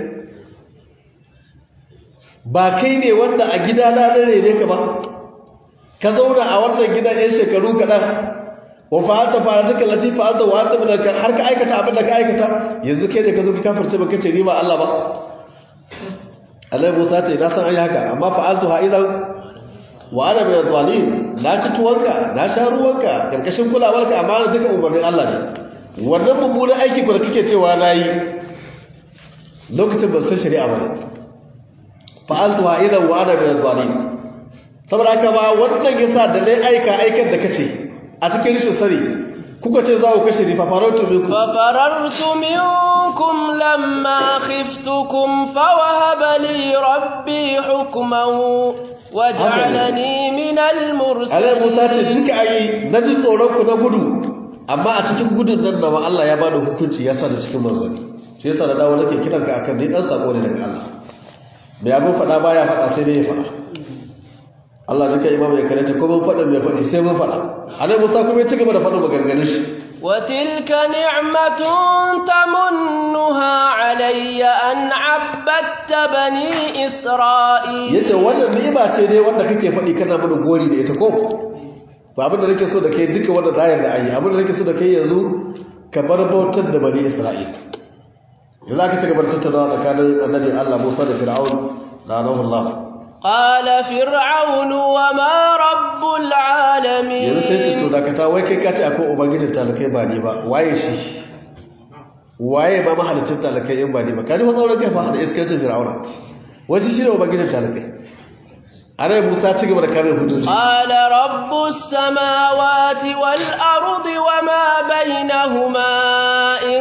ba kai ne wanda a gida na dare ne ka ba ka zauna a wannan gidan yan shekaru kaɗan wa fa'alta fa'alatuka lati fa'alta wa anta minaka har ka aikata abin da ka aikata yanzu kai ne ka zo ka kafirce ba kace ni ba Allah ba Allah Musa ce na san ai haka amma fa'altu ha idan wa ana min zalim na ci tuwanka na sha ruwanka karkashin kulawarka amma duka umarnin Allah ne wannan mummunan aiki ko da kake cewa nayi lokacin ban san shari'a ba fa'altu ha idan wa ana min zalim saboda haka ba wannan yasa da dai aika aikar da kace a cikin rishin sani kuka ce za ku kashe ni fafarartu minkum fafarartu minkum lamma khiftukum fawahaba li rabbi hukman waj'alani min al-mursalin Allah Musa ce duka ayi naji tsoron ku na gudu amma a cikin gudun nan da Allah ya bada hukunci ya sa da cikin manzani shi yasa da dawo nake kiran ka akan ni dan sako ne daga Allah mai abin fada baya fada sai dai ya fada Allah duka imam ya karanta ko mun faɗa mai faɗi sai mun faɗa annabi Musa kuma ya ci gaba da faɗin maganganun shi wa tilka ni'matun tamunnuha alayya an 'abbatta bani isra'il yace wannan ni'ima ce dai wanda kake faɗi kana mana gori da ita ko ba abin da nake so da kai duka wanda zayar da ayi abin da nake so da kai yanzu ka bar bautar da bani isra'il yanzu aka ci gaba da tattaunawa tsakanin annabi Allah Musa da Fir'aun la'anahu Allah قال فرعون وما رب العالمين yanzu sai ce to dakata wai kai ka ce akwai ubangijin talakai ba ne ba waye shi waye ba mahalicin talakai in ba ne ba ka ji matsauran kai fa da iskancin Fir'auna wace shi ne ubangijin talakai annabi Musa ci gaba da kame hujjoji قال رب السماوات والأرض وما بينهما إن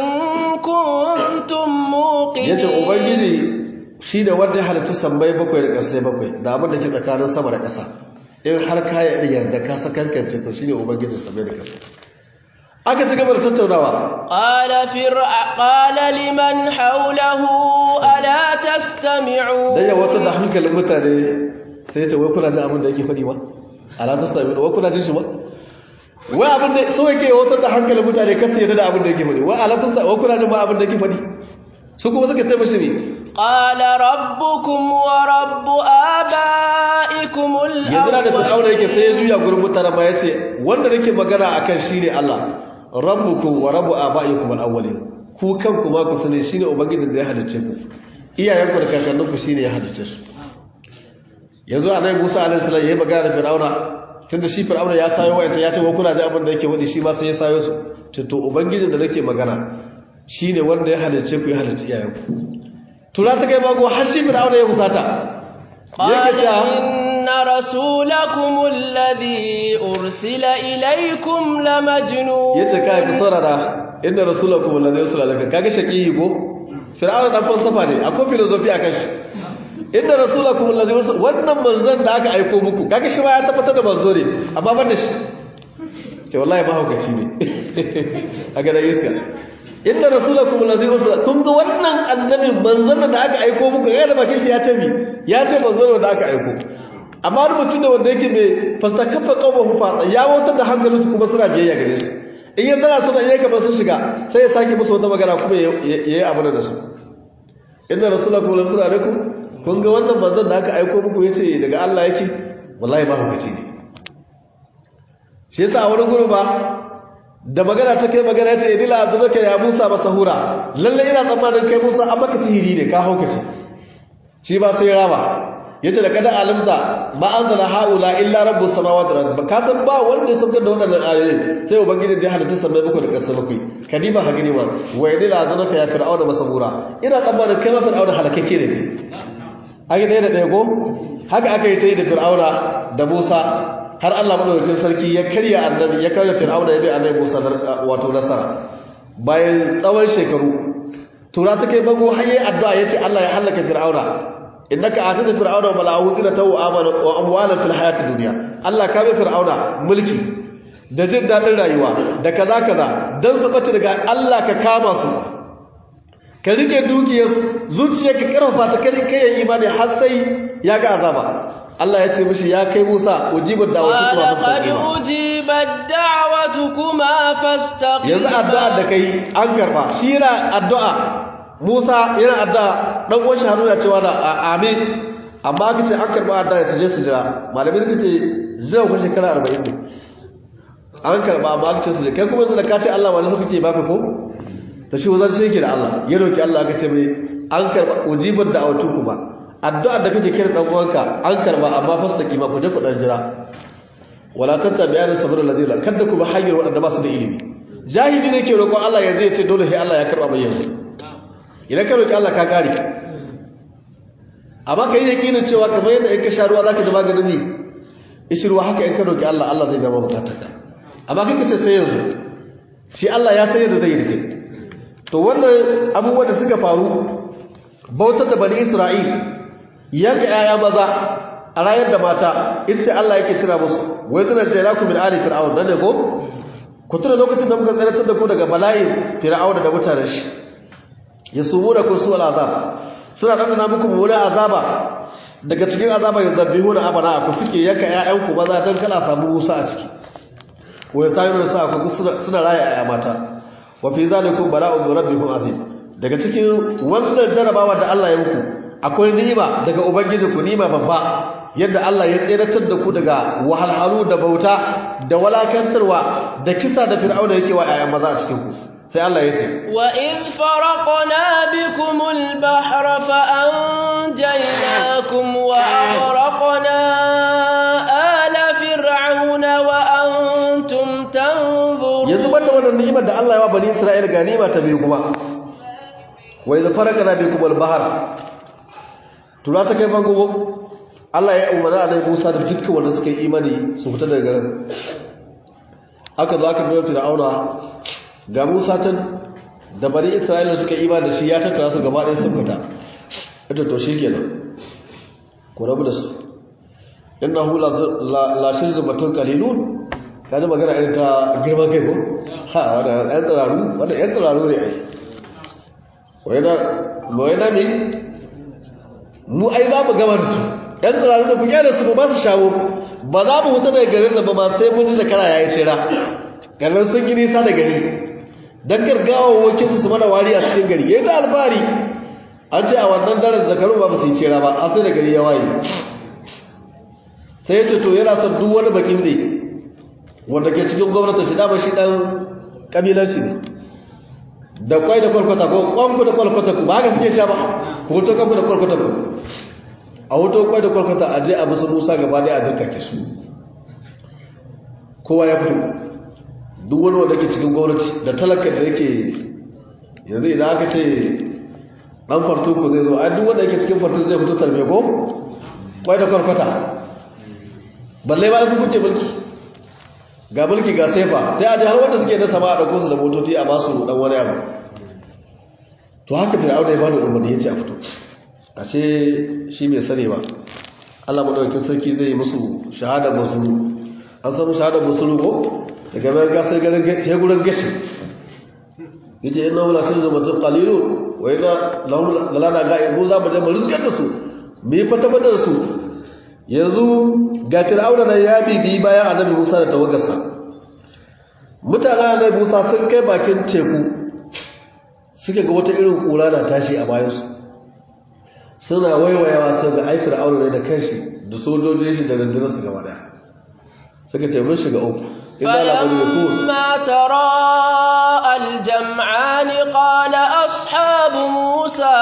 كنتم yace موقنين ubangiji shi ne wanda ya halitta sammai bakwai da ƙasai bakwai da abin da ke tsakanin sama da ƙasa in har ka yi yarda ka sakankance to shi ne ubangijin sammai da ƙasa aka ci gaba da tattaunawa قال فرع قال لمن حوله ألا تستمعون dan ya wata da hankalin mutane sai ya ce wai kuna jin abin da yake faɗi ba ala ta sami wai kuna jin shi ba wai abin da so yake wata da hankalin mutane kasu yadda da abin da yake faɗi wai ala ta sami wai kuna jin ba abin da yake faɗi su kuma suka ce mashi ne قال ربكم ورب آبائكم yanzu na da fir'auna yake sai ya juya gurin mutane ba ya ce wanda nake magana akan shine Allah rabbukum wa rabbu abaikum al-awwalin ku kanku ma ku sani shine ubangijin da ya halicce ku iyayenku da kakanninku shine ya halicce su yanzu annabi Musa alaihi salam yayi magana da fir'auna tunda shi fir'auna ya sayo wayanta ya ce wa kuna da abin da yake wadi shi ma sai ya sayo su to to ubangijin da nake magana shine wanda ya halicce ku ya halicce iyayenku tura ta kai bago har shi fir'auna ya musata قال yake cewa إن رسولكم الذي أرسل إليكم لمجنون yace kai ku saurara inda rasulakum wallahi yusra laka kaga shaqiyi ko fir'auna dan falsafa ne akwai philosophy akan shi inda rasulakum wallahi yusra wannan manzon da aka aika muku kaga shi ma ya tabbatar da manzo ne amma ban da shi ce wallahi ba hukaci ne aga da iska inda rasulakum wallahi yusra kun ga wannan annabi manzon da aka aika muku ga da bakin shi ya ce mi ya ce manzon da aka aika amma wani mutum da wanda yake mai fastakaffa qawmuhu fa ya wutar da hankalinsu kuma suna biyayya gare su in ya zana suna iya kamar sun shiga sai ya sake musu wata magana kuma ya yi abu da su inda rasula kuma lamsu da alaikum kun ga wannan manzon da aka aiko muku ya ce daga Allah yake wallahi ba hukaci ne shi yasa a wani guru ba da magana ta kai magana ya ce idila abubakar ya musa ba sahura lallai ina tsammanin kai musa an maka sihiri ne ka haukace shi ba sai rama yace da kada alimta ma anzala haula illa rabbus samawati wal ardi ka san ba wanda ya saukar da wadannan ayoyi sai ubangiji da ya halitta sammai bakwai da ƙasa bakwai kadima ha gani ma wa idila azanaka ya fir'auna masabura ina tsammanin kai ma fir'auna halakakke ne a ga da ɗaya ko haka aka yi ta yi da fir'auna da musa har allah madaukakin sarki ya karya annabi ya karya fir'auna ya bi annabi musa wato nasara bayan tsawon shekaru tura ta kai bango har yayi addu'a yace allah ya halaka fir'auna innaka atata fir'auna wa mala'ahu zinatan wa amana wa amwalan fil hayatid dunya Allah ka bai fir'auna mulki da jin dadin rayuwa da kaza kaza dan su bace daga Allah ka kama su ka rike dukiyar su zuciyarka karfafa ta kai kai imani har sai ya ga azaba Allah ya ce mishi ya kai Musa ujibar da'watu kuma قال قد fastaqima أجيبت دعوتكما فاستقيما yanzu addu'a da kai an karba shi yana addu'a Musa yana addu'a dan uwan shi Haruna cewa da a- amin amma aka ce an karba addu'a ya je su jira malamin suka ce jira ku shekara 40 ne an karba amma aka ce su jira kai kuma yanzu da ka ce Allah wani sa kuke baka ko da shi wazan shi yake da Allah ya roki Allah aka ce mai an karba ujibar da autu kuma addu'a da kake kira dan uwanka an karba amma fastaki ma ku je ku dan jira wala tattabi'ana sabr alladhina kadda ku ba hanyar wadanda ba su da ilimi jahili ne ke roƙon Allah yanzu ya ce dole sai Allah ya karba mai yanzu idan ka roƙi Allah ka kare amma ka yi yakinin cewa kamar yadda in ka sha ruwa zaka ji maganin ne ishi ruwa haka in ka roƙi Allah Allah zai gama bukatarka amma kai ka ce sai yanzu shi Allah ya san yadda zai yi da kai to wannan abubuwan da suka faru bautar da bani Isra'il yanka 'ya'ya maza a rayar da mata ita ce Allah yake cira musu wai zina jayrakum min ali fir'aun dan ne ko ku tuna lokacin da muka tsaratar da ku daga bala'in fir'aun da mutanen shi yasumuna kun su al'azab suna dandana muku mummunan azaba daga cikin azaba yuzabbihuna abana ku suke yanka ƴaƴanku maza dan kala samu musa a ciki wa yastayinu sa ku suna suna raya ƴaƴa mata wa fi zalikum bala'un min rabbikum azim daga cikin wannan jarabawa da Allah ya muku akwai ni'ima daga ubangijinku ni'ima babba yadda Allah ya tseratar da ku daga wahalhalu da bauta da walakantarwa da kisa da fir'auna yake wa ƴaƴan maza a cikin ku sai Allah ya ce وإذ فرقنا بكم البحر فأنجيناكم وأغرقنا آل فرعون وأنتم تنظرون yanzu banda wannan ni'imar da Allah ya wa bani Isra'ila ga ni'ima ta biyu kuma wa idh faraqna bikum al-bahr tura ta kai bango Allah ya umarna Annabi Musa da dukkan wanda suka yi imani su fita daga garin aka zo aka biyo Fir'auna ga Musa can da bani Isra'ila suka yi imani da shi ya tattara su gaba ɗaya sun fita ita to shikenan ku rabu da su innahu la la shirzumatun qalilun kaji magana irin ta girman kai ko ha wanda yan tsiraru wanda yan tsiraru ne ai wai na mi mu ai za mu gama da su yan tsiraru da buƙe da su ba su shawo ba za mu huta daga garin da ba ma sai mun ji zakara ya yi shira garin sun yi nisa da gari don gargawa wakinsu su mana wari a cikin gari ya yi ta alfahari an ce a wannan daren zakaru ba su yi shira ba a sai da gari ya waye sai ya ce to yana son duk wani bakin ne wanda ke cikin gwamnatin shi dama shi dan kabilanci ne da kwai da kwalkwata ko kwanku da kwalkwata ku ba haka suke sha ba ku hoto kanku da kwalkwata ku a hoto kwai da kwalkwata a je a musu musa gaba da a zirka ke su kowa ya fito duk wani wanda ke cikin gwamnati da talaka da yake yanzu idan aka ce dan fartuku zai zo a duk wanda yake cikin fartuku zai fito tarbe ko kwai da kwalkwata balle ba ku kuke mulki ga mulki ga sefa sai a ji har wanda suke da sama a ɗauko su da motoci a ba su ɗan wani abu to haka fir'auna ya bada umarni ya ce a fito a ce shi mai sani ba allah maɗaukin sarki zai yi musu shahada musu an samu shahada musu rugo daga bayan gasar garin gurin gashi ya ce ina wula sun zama tun kalilu wa yana lalana ga ibu za mu je mu rizkar da su mu yi fata da su yanzu ga fir'auna nan ya bibi bayan annabi Musa da tawagarsa mutanen annabi Musa sun kai bakin teku suke ga wata irin kura na tashi a bayansu suna waiwayawa sun ga ai fir'auna ne da kanshi da sojojin shi da rundunar su gaba daya suka ce mun shiga uku idan labarin ya kuwa فلما تراءى الجمعان قال أصحاب موسى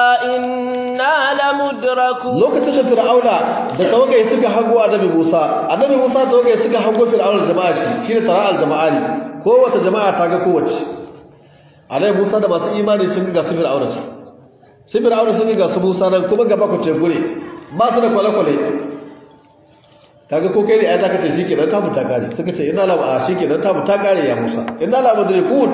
إنا لمدركون lokacin da fir'auna da tawagai suka hango annabi Musa annabi Musa tawagai suka hango fir'auna jama'a shi shine tara'al jama'a ne kowace jama'a ta ga kowace annabi Musa da masu imani sun ga su fir'auna ce sai fir'auna sun ga su Musa nan kuma gaba ku teku ne ba su da kwale-kwale kaga ko kai ne ai zaka ce shikenan ta muta kare suka ce inna la ba shikenan ta muta kare ya Musa inna la mudrikun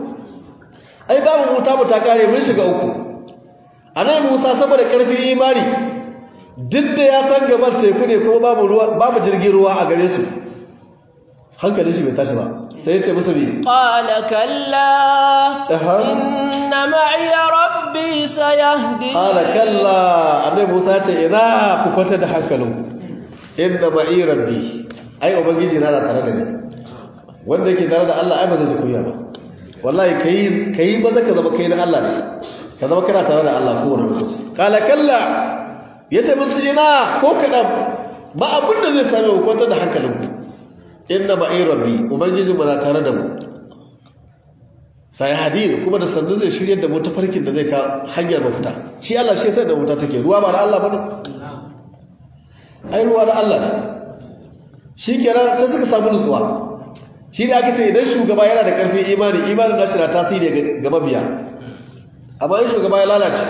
ai babu mu ta muta kare mun shiga uku annabi Musa saboda karfin imani duk da ya san gaban teku ne kuma babu ruwa babu jirgin ruwa a gare su hankalin shi bai tashi ba sai ya ce musu bi قال كلا Aha. إن معي ربي سيهدي qala kalla annabi Musa ya ce ina ku kwanta da hankalinku inna ma'i rabbi ai ubangiji na na tare da ni wanda yake tare da Allah ai ba zai ji kunya ba wallahi kai kai ba zaka zama kai na Allah ne ka zama kana tare da Allah ko wani lokaci qala kalla yace musu ina ko kadan ba abin da zai same ku kwanta da hankalinku inna ma'i rabbi ubangiji mu na tare da mu sai hadin kuma da sannu zai shirye da mu ta farkin da zai ka hanyar mafita shi Allah shi sai da wuta take ruwa ba da Allah bane ai ruwa da Allah ne shi kenan sai suka samu nutsuwa shi da aka ce idan shugaba yana da ƙarfin imani imanin nashi na tasiri ga- ga mabiya amma in shugaba ya lalace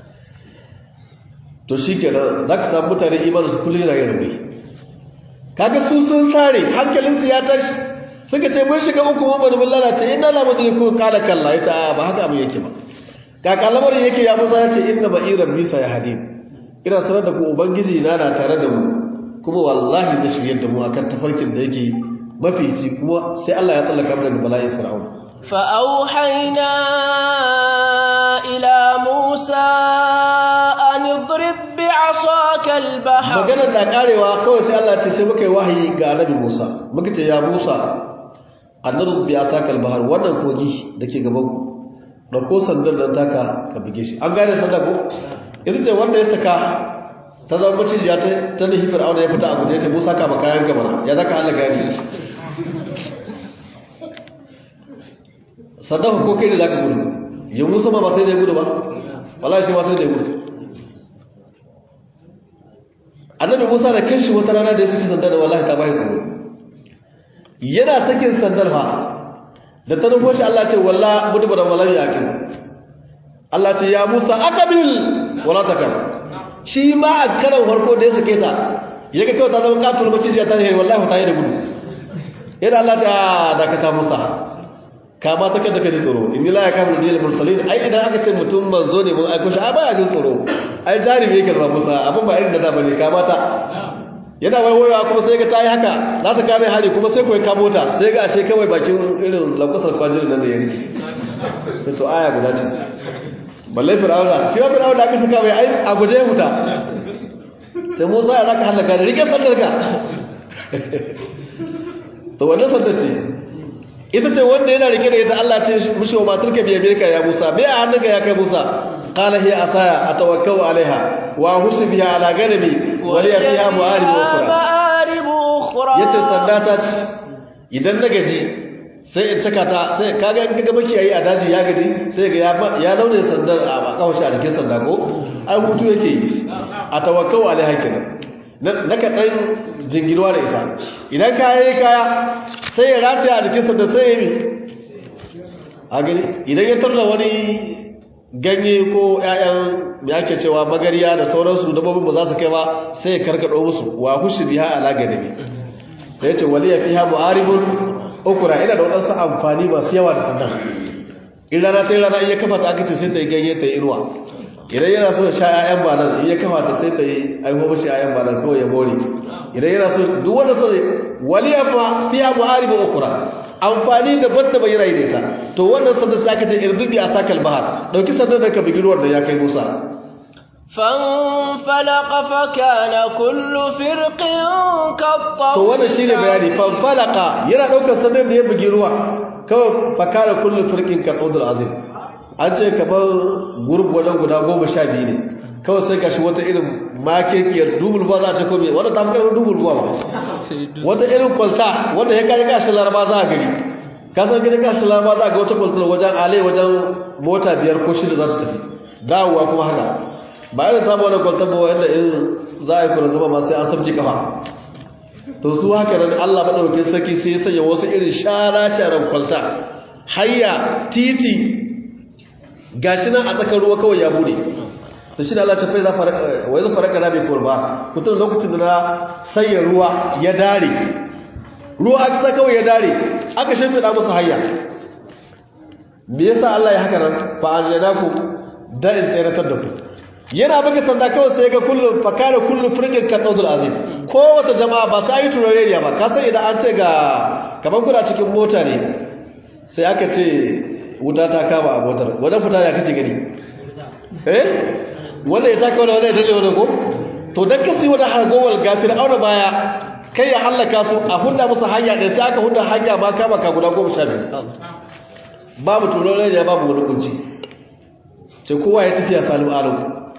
to shi kenan za ka samu mutane imanin su kullum yana yin rauni kaga su sun sare hankalinsu ya tashi suka ce mun shiga uku mun bari mun lalace inna la mudriku qala kalla yace a ba haka abin yake ba kaka lamarin yake ya musa yace inna ba'iran bisa ya hadin ina sanar da ku ubangiji na na tare da mu kuma wallahi zai shiryar da mu akan tafarkin da yake mafici kuma sai Allah ya tsallaka mu daga bala'in fir'aun فأوحينا إلى موسى أن اضرب بعصاك البحر maganar da karewa kawai sai Allah ce sai muka yi wahayi ga annabi Musa muka ce ya Musa annabi bi asakal bahar wannan kogi dake gaban ku dauko sandan nan taka ka buge shi an gane sanda ko irin ce wanda ya saka ta zama macijiya ta ta nihi fir'auna ya fita a guje ya ce Musa ka ba kayan ka mana ya zaka Allah gani saddafa ko kai ne za ka gudu ya musa ma ba sai da ya gudu ba wallahi shi ma sai da ya gudu annabi musa da kanshi wata rana da ya saki sandar da wallahi ta bayi tsoro yana sakin sandar fa da ta nufo shi Allah ce walla mudu da wallahi yakin Allah ce ya musa akabil wala takam shi ma a karan farko da ya sake ta ya ga kawai ta zama katul macijiya ta yi wallahi ta yi da gudu yadda Allah ta dakata musa kama ta kada ka ji tsoro in la ya kama da mursalin ai idan aka ce mutum manzo ne mun aiko shi ai baya jin tsoro ai jarumi yake zama musa abin ba irin da da bane kama ta yana waiwaiwa kuma sai ga ta yi haka za ta kame hari kuma sai kawai kamo ta sai ga ashe kawai bakin irin lankwasar kwajirin nan da ya rike sai to aya guda ce balle fir'auna shi wa fir'auna aka saka mai ai a guje ya huta sai musa ya zaka halaka da rike sandar ka to wannan sandar ce ita ce wanda yana rike da ita Allah ce mushi wa matarka biya birka ya Musa bai a hannunka ya kai Musa qala hiya asaya atawakkau alaiha wa hushi biha ala ganami wa liya fiha mu'arib ukhra yace sanda ta ce idan na gaji sai in caka ta sai kaga in kaga makiyayi a daji ya gaji sai ga ya laune sandar a kawace a jikin sanda ko ai hutu yake yi atawakkau alaiha kenan naka dan jingirwa da ita idan kaya yi kaya sai ya rataya a jikinsa da sai ya yi a gani idan ya tarda wani ganye ko 'ya'yan da ake cewa magariya da sauransu dabbobin ba za su kai ba sai ya karkado musu wa hushi biha ala gadabi da yace waliya fiha mu'aribun ukura ina da wadansu amfani masu yawa da sandan in rana ta yi rana iya kafa ta aka ce sai ta yi ganye ta yi inuwa idan yana so sha 'ya'yan banan in ya kama ta sai ta yi aiho mashi 'ya'yan banan kawai ya more idan yana so duk wanda sai waliya fa fiya mu'aribu ukra amfani daban da bai rai da ita to wannan sanda sai aka ce irdubi a sakal bahar dauki sanda da ka bigi ruwan da ya kai Musa فانفلق فكان كل فرق كالطود to wannan shine bayani fanfalaka yana daukar sanda da ya bigi ruwa kawai fakara kullu firqin kaudul azim an ce kamar gurub wajen guda goma sha biyu ne kawai sai gashi wata irin makekiyar dubul ba za a ce kome wadda ta fi dubul ba ba wata irin kwalta wadda ya kaji kashin laraba za a gari kasar gani kashin laraba za a ga wata kwaltar wajen ale wajen mota biyar ko shida za ta tafi dawowa kuma haka ba irin ta wani kwaltar ba wanda in za a yi kuna zama ma sai an sabji kafa to su haka nan allah maɗaukin sarki sai ya sanya wasu irin shara-sharan kwalta hayya titi gashi nan a tsakar ruwa kawai ya bude da shi da Allah ta fai za wai za faraka na bai kawar ba kutum lokacin da na sanya ruwa ya dare ruwa aka sa kawai ya dare aka shimfiɗa musu hayya me yasa Allah ya haka nan fa anjaynaku da in tsayratar da ku yana buga sanda kawai sai ga kullu fa kana kullu firqin ka tawdul azim ko wata jama'a ba sai yi turareniya ba ka san idan an ce ga kaman kuna cikin mota ne sai aka ce wuta ta kama a motar wajen fita ya kake gani eh wanda ya taka wani wanda ya dalle wani ko to don kasi wani hargowar gafir auna baya kai ya hallaka su a hunda musu hanya ɗaya sai aka hunda hanya ma kama ka guda goma sha biyu babu turon rediya babu wani kunci ce kowa ya tafiya salim alam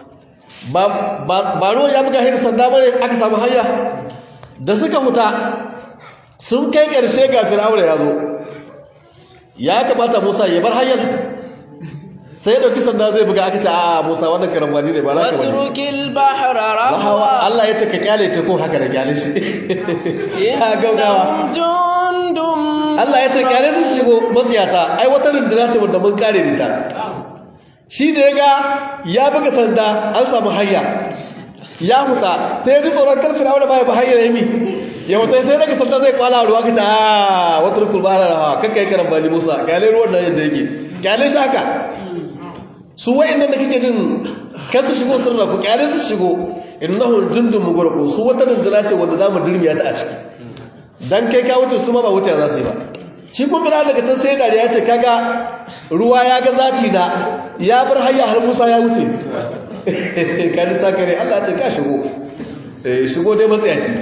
ba ruwa ya buga hin sanda bane aka samu hanya da suka huta sun kai ƙarshe ga fir'auna ya zo ya kamata musa ya bar hanyar sai da kisan da zai buga aka ce a musa wannan karambani ne ba za ka bane watrukil bahra rahawa rahwa Allah ya ce ka kyale ta ko haka da kyale shi ka gaugawa jundum Allah ya ce kyale su shigo matsiyata ai wata runduna ce wanda mun kare ni ta shi da ya ga ya buga sanda an samu hanya ya huta sai ya ji tsoron karfin aure baya ba hanyar yami ya huta sai daga sanda zai kwala ruwa ka ta a wata rukul ba rahawa kakka yi karambani musa kyale ruwan nan yadda yake kyale shi haka su wa'annan da kake jin kan su shigo sirra ku kyale su shigo innahu jundun mugurku su wata runduna ce wanda zamu durmiya ta a ciki dan kai ka wuce su ma ba wuce za su yi ba shi kuma bira daga can sai dariya ce kaga ruwa ya ga zati da ya bar hayya har Musa ya wuce ka ji sakare Allah ya ce ka shigo eh shigo dai matsayaci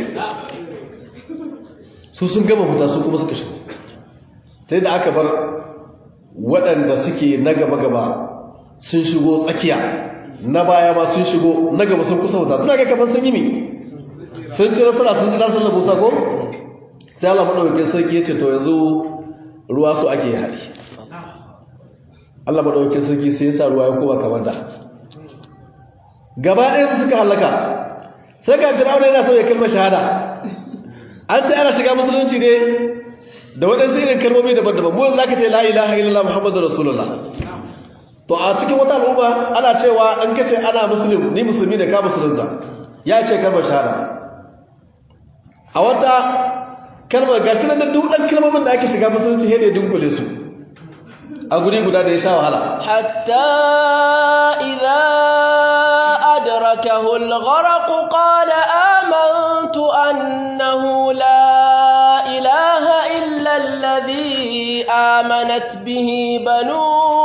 su sun gama fita su kuma suka shigo sai da aka bar waɗanda suke na gaba-gaba sun shigo tsakiya na baya ma sun shigo na gaba sun kusa wuta suna ga kamar sun yi mi sun ci nasara sun ci nasar da musa ko sai Allah maɗaukakin sarki ya ce to yanzu ruwa su ake haɗi Allah madaukakin sarki sai ya sa ruwa ya koma kamar da gaba ɗaya su suka halaka sai ga Fir'auna yana so ya kalmar shahada an ce ana shiga musulunci ne da waɗansu irin kalmomi daban-daban mu za ka ce la ilaha illallah muhammadu rasulullah to a cikin wata al'umma ana cewa an kace ana musulmi ni musulmi da ka musulunta ya ce kalmar shahada a wata kalmar gashi nan da duk ɗan kalmomin da ake shiga musulunci he ne dunkule su a guri guda da ya sha wahala حتى إذا أدركه الغرق قال آمنت أنه لا إله إلا الذي آمنت به بنو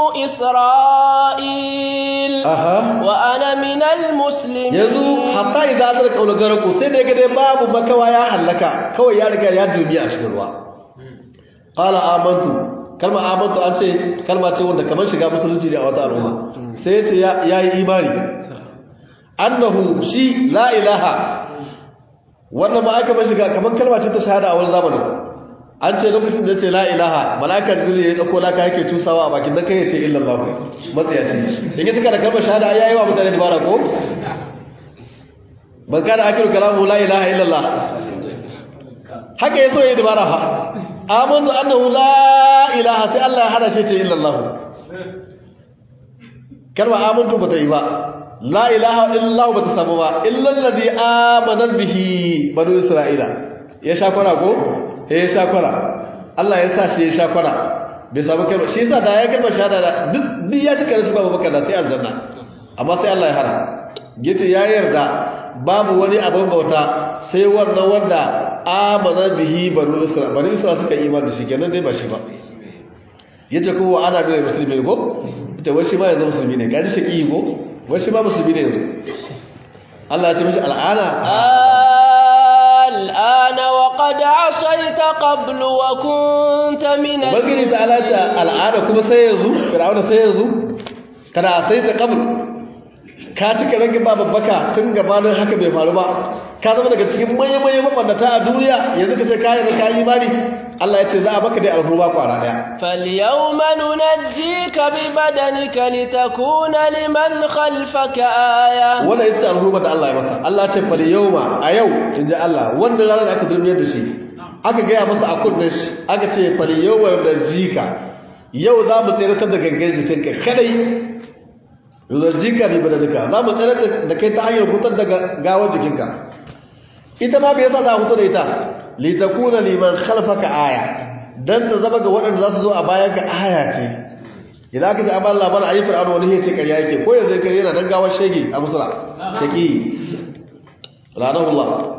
إسرائيل aha وأنا من المسلمين yanzu hatta idan azar kaula garaku sai da ga dai babu makawa ya hallaka kawai ya riga ya dubi a cikin ruwa qala amantu kalma amantu an ce kalma ce wanda kamar shiga musulunci ne a wata al'umma sai yace ya yayi imani annahu shi la ilaha wannan ba aka bar shiga kamar kalma ce ta shahada a wani zamanin an ce lokacin da ce la ilaha mala'ikar jibril ya dauko laka yake tusawa a bakin dan kai ya ce illallah matsayaci in ya tuka da kalmar shahada ai yayi wa mutane dabara ko ban kada akiru kalamu la ilaha illallah haka yaso yayi dabara fa amantu annahu la ilaha sai Allah ya hada shi ce illallah kalma amantu bata yi ba la ilaha illallah bata samu ba illal ladhi amana bihi banu isra'ila ya sha kwana ko eh ya sha kwana Allah ya sa shi ya sha kwana bai samu kalma shi yasa da ya kalma shahada da duk duk ya cika da shi babu baka da sai aljanna amma sai Allah ya hara yace ya yarda babu wani abin bauta sai wannan wanda amana bihi banu isra'ila banu isra'ila suka yi imani da shi kenan dai ba shi ba yace ko ana da musulmi ko ita wai shi ma yanzu musulmi ne gaji shaki ko wai shi ma musulmi ne yanzu Allah ya ce mishi al'ana الآن وقد عصيت قبل وكنت من ubangiji ta alace al'ada kuma sai yanzu fir'auna sai yanzu kana sai ta qabl ka cika rage ba babbaka tun gabanin haka bai faru ba ka zama daga cikin manyan manyan mabannata a duniya yanzu ka ce ka yarda ka yi imani Allah ya ce za a baka dai alhurma kwara daya فاليوم ننجيك ببدنك لتكون لمن خلفك آية wannan ita ce alhurma da Allah ya masa Allah ya ce fal yawma a yau inji Allah wannan ranar da aka zulmiyar da shi aka gaya masa a kunnen shi aka ce fal yawma jika yau za mu tsere da gangan jikinka kadai jika bi badanika za mu tsere da kai ta hanyar hutar da gawar jikinka ita ma bai yasa za a hutu da ita litakuna liman khalfaka aya dan ta zama ga waɗanda za su zo a bayan ka aya ce idan aka ji an bar labarin ayi fir'auna wani ya ce ƙarya yake ko yanzu kare yana dan gawar shege a musula shaki lanahullah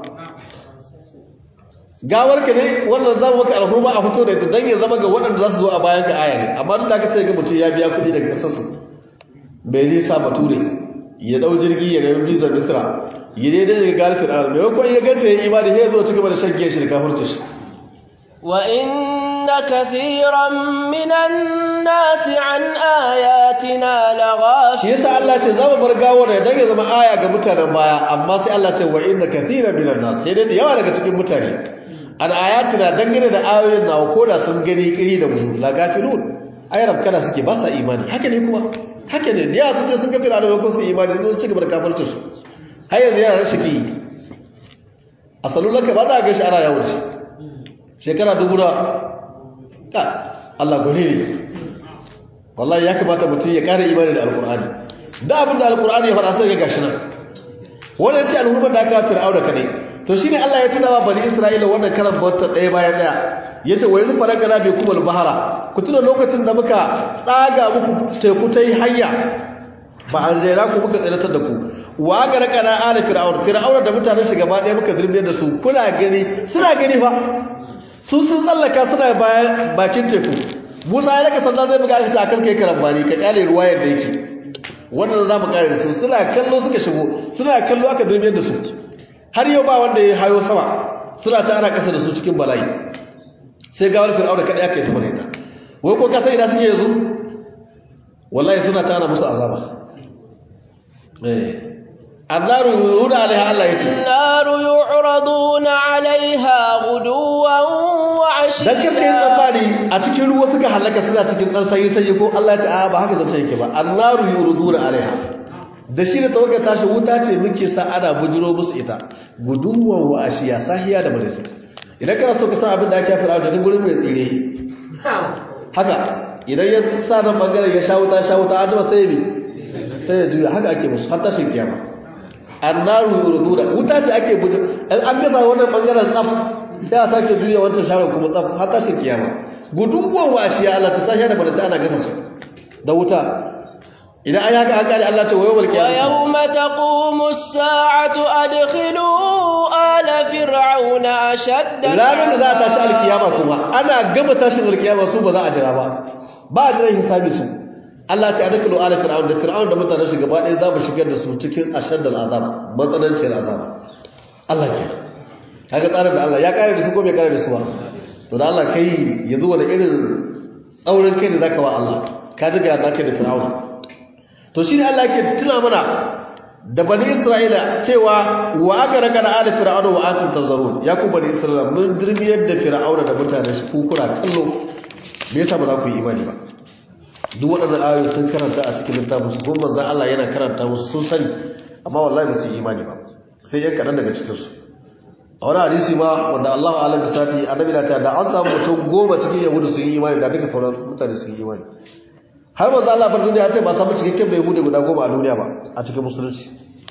gawar ka ne wannan zamu maka alhurma a fito da ita dan ya zama ga waɗanda za su zo a bayan ka aya ne amma duk da ka sai ga mutum ya biya kuɗi daga ƙasar su bai nisa bature ya dau jirgi ya ga visa misra ya dai dai ga galfin arab mai ko ya ganta ya imani sai ya zo cigaba da shan giya shi da kafirci shi وإن كثيرا من الناس عن آياتنا لغافلون shi yasa Allah ce za mu bar gawar da dan ya zama aya ga mutanen baya amma sai Allah ce wa inna kathiran minan nas sai dai da yawa daga cikin mutane an ayatina dangane da ayoyin nawa ko da sun gani kiri da mu la gafilun ayarab kana suke ba sa imani haka ne kuma haka ne da yawa sun je sun ga fir'auna ko su imani sun ci gaba da kafirci su har yanzu yana rashin ki a salulaka ba za a ga shi ana yawo da shi shekara dubu da ka Allah gwani ne wallahi ya kamata mutum ya ƙara imani da alƙur'ani da abin da alƙur'ani ya faɗa sai ya gashi nan wannan ce al'ummar da aka fir'auna kadai to shine Allah ya tuna wa bani Isra'ila wannan karan bauta ɗaya bayan ɗaya yace wa yanzu faragana bi kumul bahara ku tuna lokacin da muka tsaga muku teku ta yi hanya ba an jera ku muka tsiratar da ku wa ga raka na ala fir'auna fir'auna da mutanen shi gaba ɗaya muka zirbe da su kuna gani suna gani fa su sun tsallaka suna bayan bakin teku musa ya raka sanda zai buga aka ce akan kai karambani ka kyale ruwa yadda yake wannan za mu kare da su suna kallo suka shigo suna kallo aka zirbe da su har yau ba wanda ya hayo sama suna ta ana kasa da su cikin bala'i sai gawar fir'auna kaɗai aka yi sama da ita wai ko kasa ina suke yanzu wallahi suna ta ana musu azaba eh النار يعرضون عليها الله يتي النار يعرضون عليها غدوا dan karka yin رشيدا tsammani a cikin ruwa suka halaka suna cikin dan sanyi sanyi ko Allah ya ce a ba haka zance yake ba annaru yuriduna alaiha da shi da tawakkal tashi wuta ce muke sa ana bujiro musu ita guduwan wa ashiya sahiya da madadi idan kana so ka san abin da ake fara da gurin mai tsire haka idan ya sa nan bangaren ya sha wuta sha wuta an sai bi sai ya juya haka ake musu har tashin kiyama annaru yuriduna wuta ce ake bujiro in an gaza wannan bangaren tsaf sai a sake juya wancan sharon kuma tsaf har tashin kiyama guduwan wa ashiya Allah ta sahiya da madadi ana gasa su da wuta idan an haka an kare Allah ce wayo wal kiyama ويوم تقوم الساعة أدخلوا آل فرعون أشد ranar da za a tashi alkiyama kuma ana gama tashin alkiyama su ba za a jira ba ba a jiran hisabi su Allah ta adakalu ala fir'aun da fir'aun da mutanen shi gaba ɗaya za mu shigar da su cikin ashaddal azab matsananciyar azab Allah ke kaga tsarin da Allah ya kare da su ko bai kare da su ba to da Allah kai yanzu wani irin tsaurin kai da zaka wa Allah ka daga ya zaka da fir'aun to shi ne Allah yake tuna mana da bani Isra'ila cewa wa aka raka da ali fir'auna wa antum tazarun ya ku bani Isra'ila mun dirmiyar da fir'auna da mutanen shi ku kuna kallo me yasa ba za ku yi imani ba duk waɗannan ayoyi sun karanta a cikin littafin su kuma manzon Allah yana karanta musu sun sani amma wallahi ba su yi imani ba sai yan kaɗan daga cikin su a wani hadisi ma wanda Allahu alam bisati annabi na ta da an samu mutum goma cikin yahudu sun yi imani da duka sauran mutane sun yi imani har manzo Allah bar duniya ce ba samu cikakken bai hude guda goma a duniya ba a cikin musulunci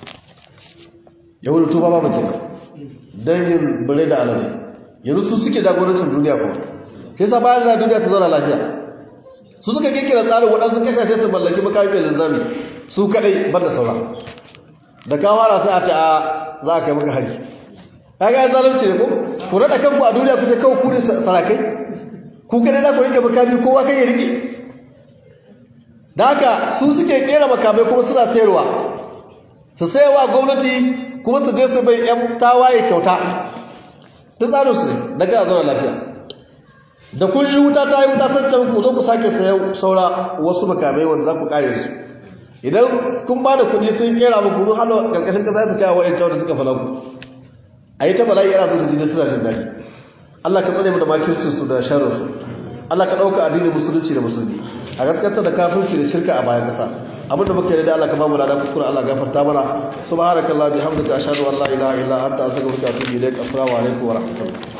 yahudu tuba ba kenan dangin bare da alade yanzu su suke jagorancin duniya kuma sai sa bayan da duniya ta zauna lafiya su suka kirkira tsarin waɗansu kashashe su mallaki makami mai linzami su kadai ban da saura da ka fara sai a ce a za a kai maka hari kaga ya zalunci ne ko ku rada kanku a duniya ku ce kawai ku ne sarakai ku kadai za ku rike makami kowa kai ya rike da haka su suke kera makamai kuma suna sayarwa su sayarwa gwamnati kuma su je su bai yan tawaye kyauta duk tsarin su ne da kana zauna lafiya da kun yi wuta ta yi wuta sun can ku zo ku sake sayan saura wasu makamai wanda za ku kare su idan kun ba da kuɗi sun kera muku kun hana ƙarƙashin ƙasa su kawo wa'yan da suka fala ku a yi ta bala'i yana zo da jini suna jin daɗi Allah ka tsare mu da makircin su da sharrin su Allah ka ɗauka addinin musulunci da musulmi a gaskata da kafirci da shirka a bayan ƙasa abinda muke da Allah ka bamu lada kuskure Allah gafarta mana subhanakallah bihamdika ashhadu an la ilaha illa anta astaghfiruka wa atubu ilaik assalamu alaikum wa rahmatullah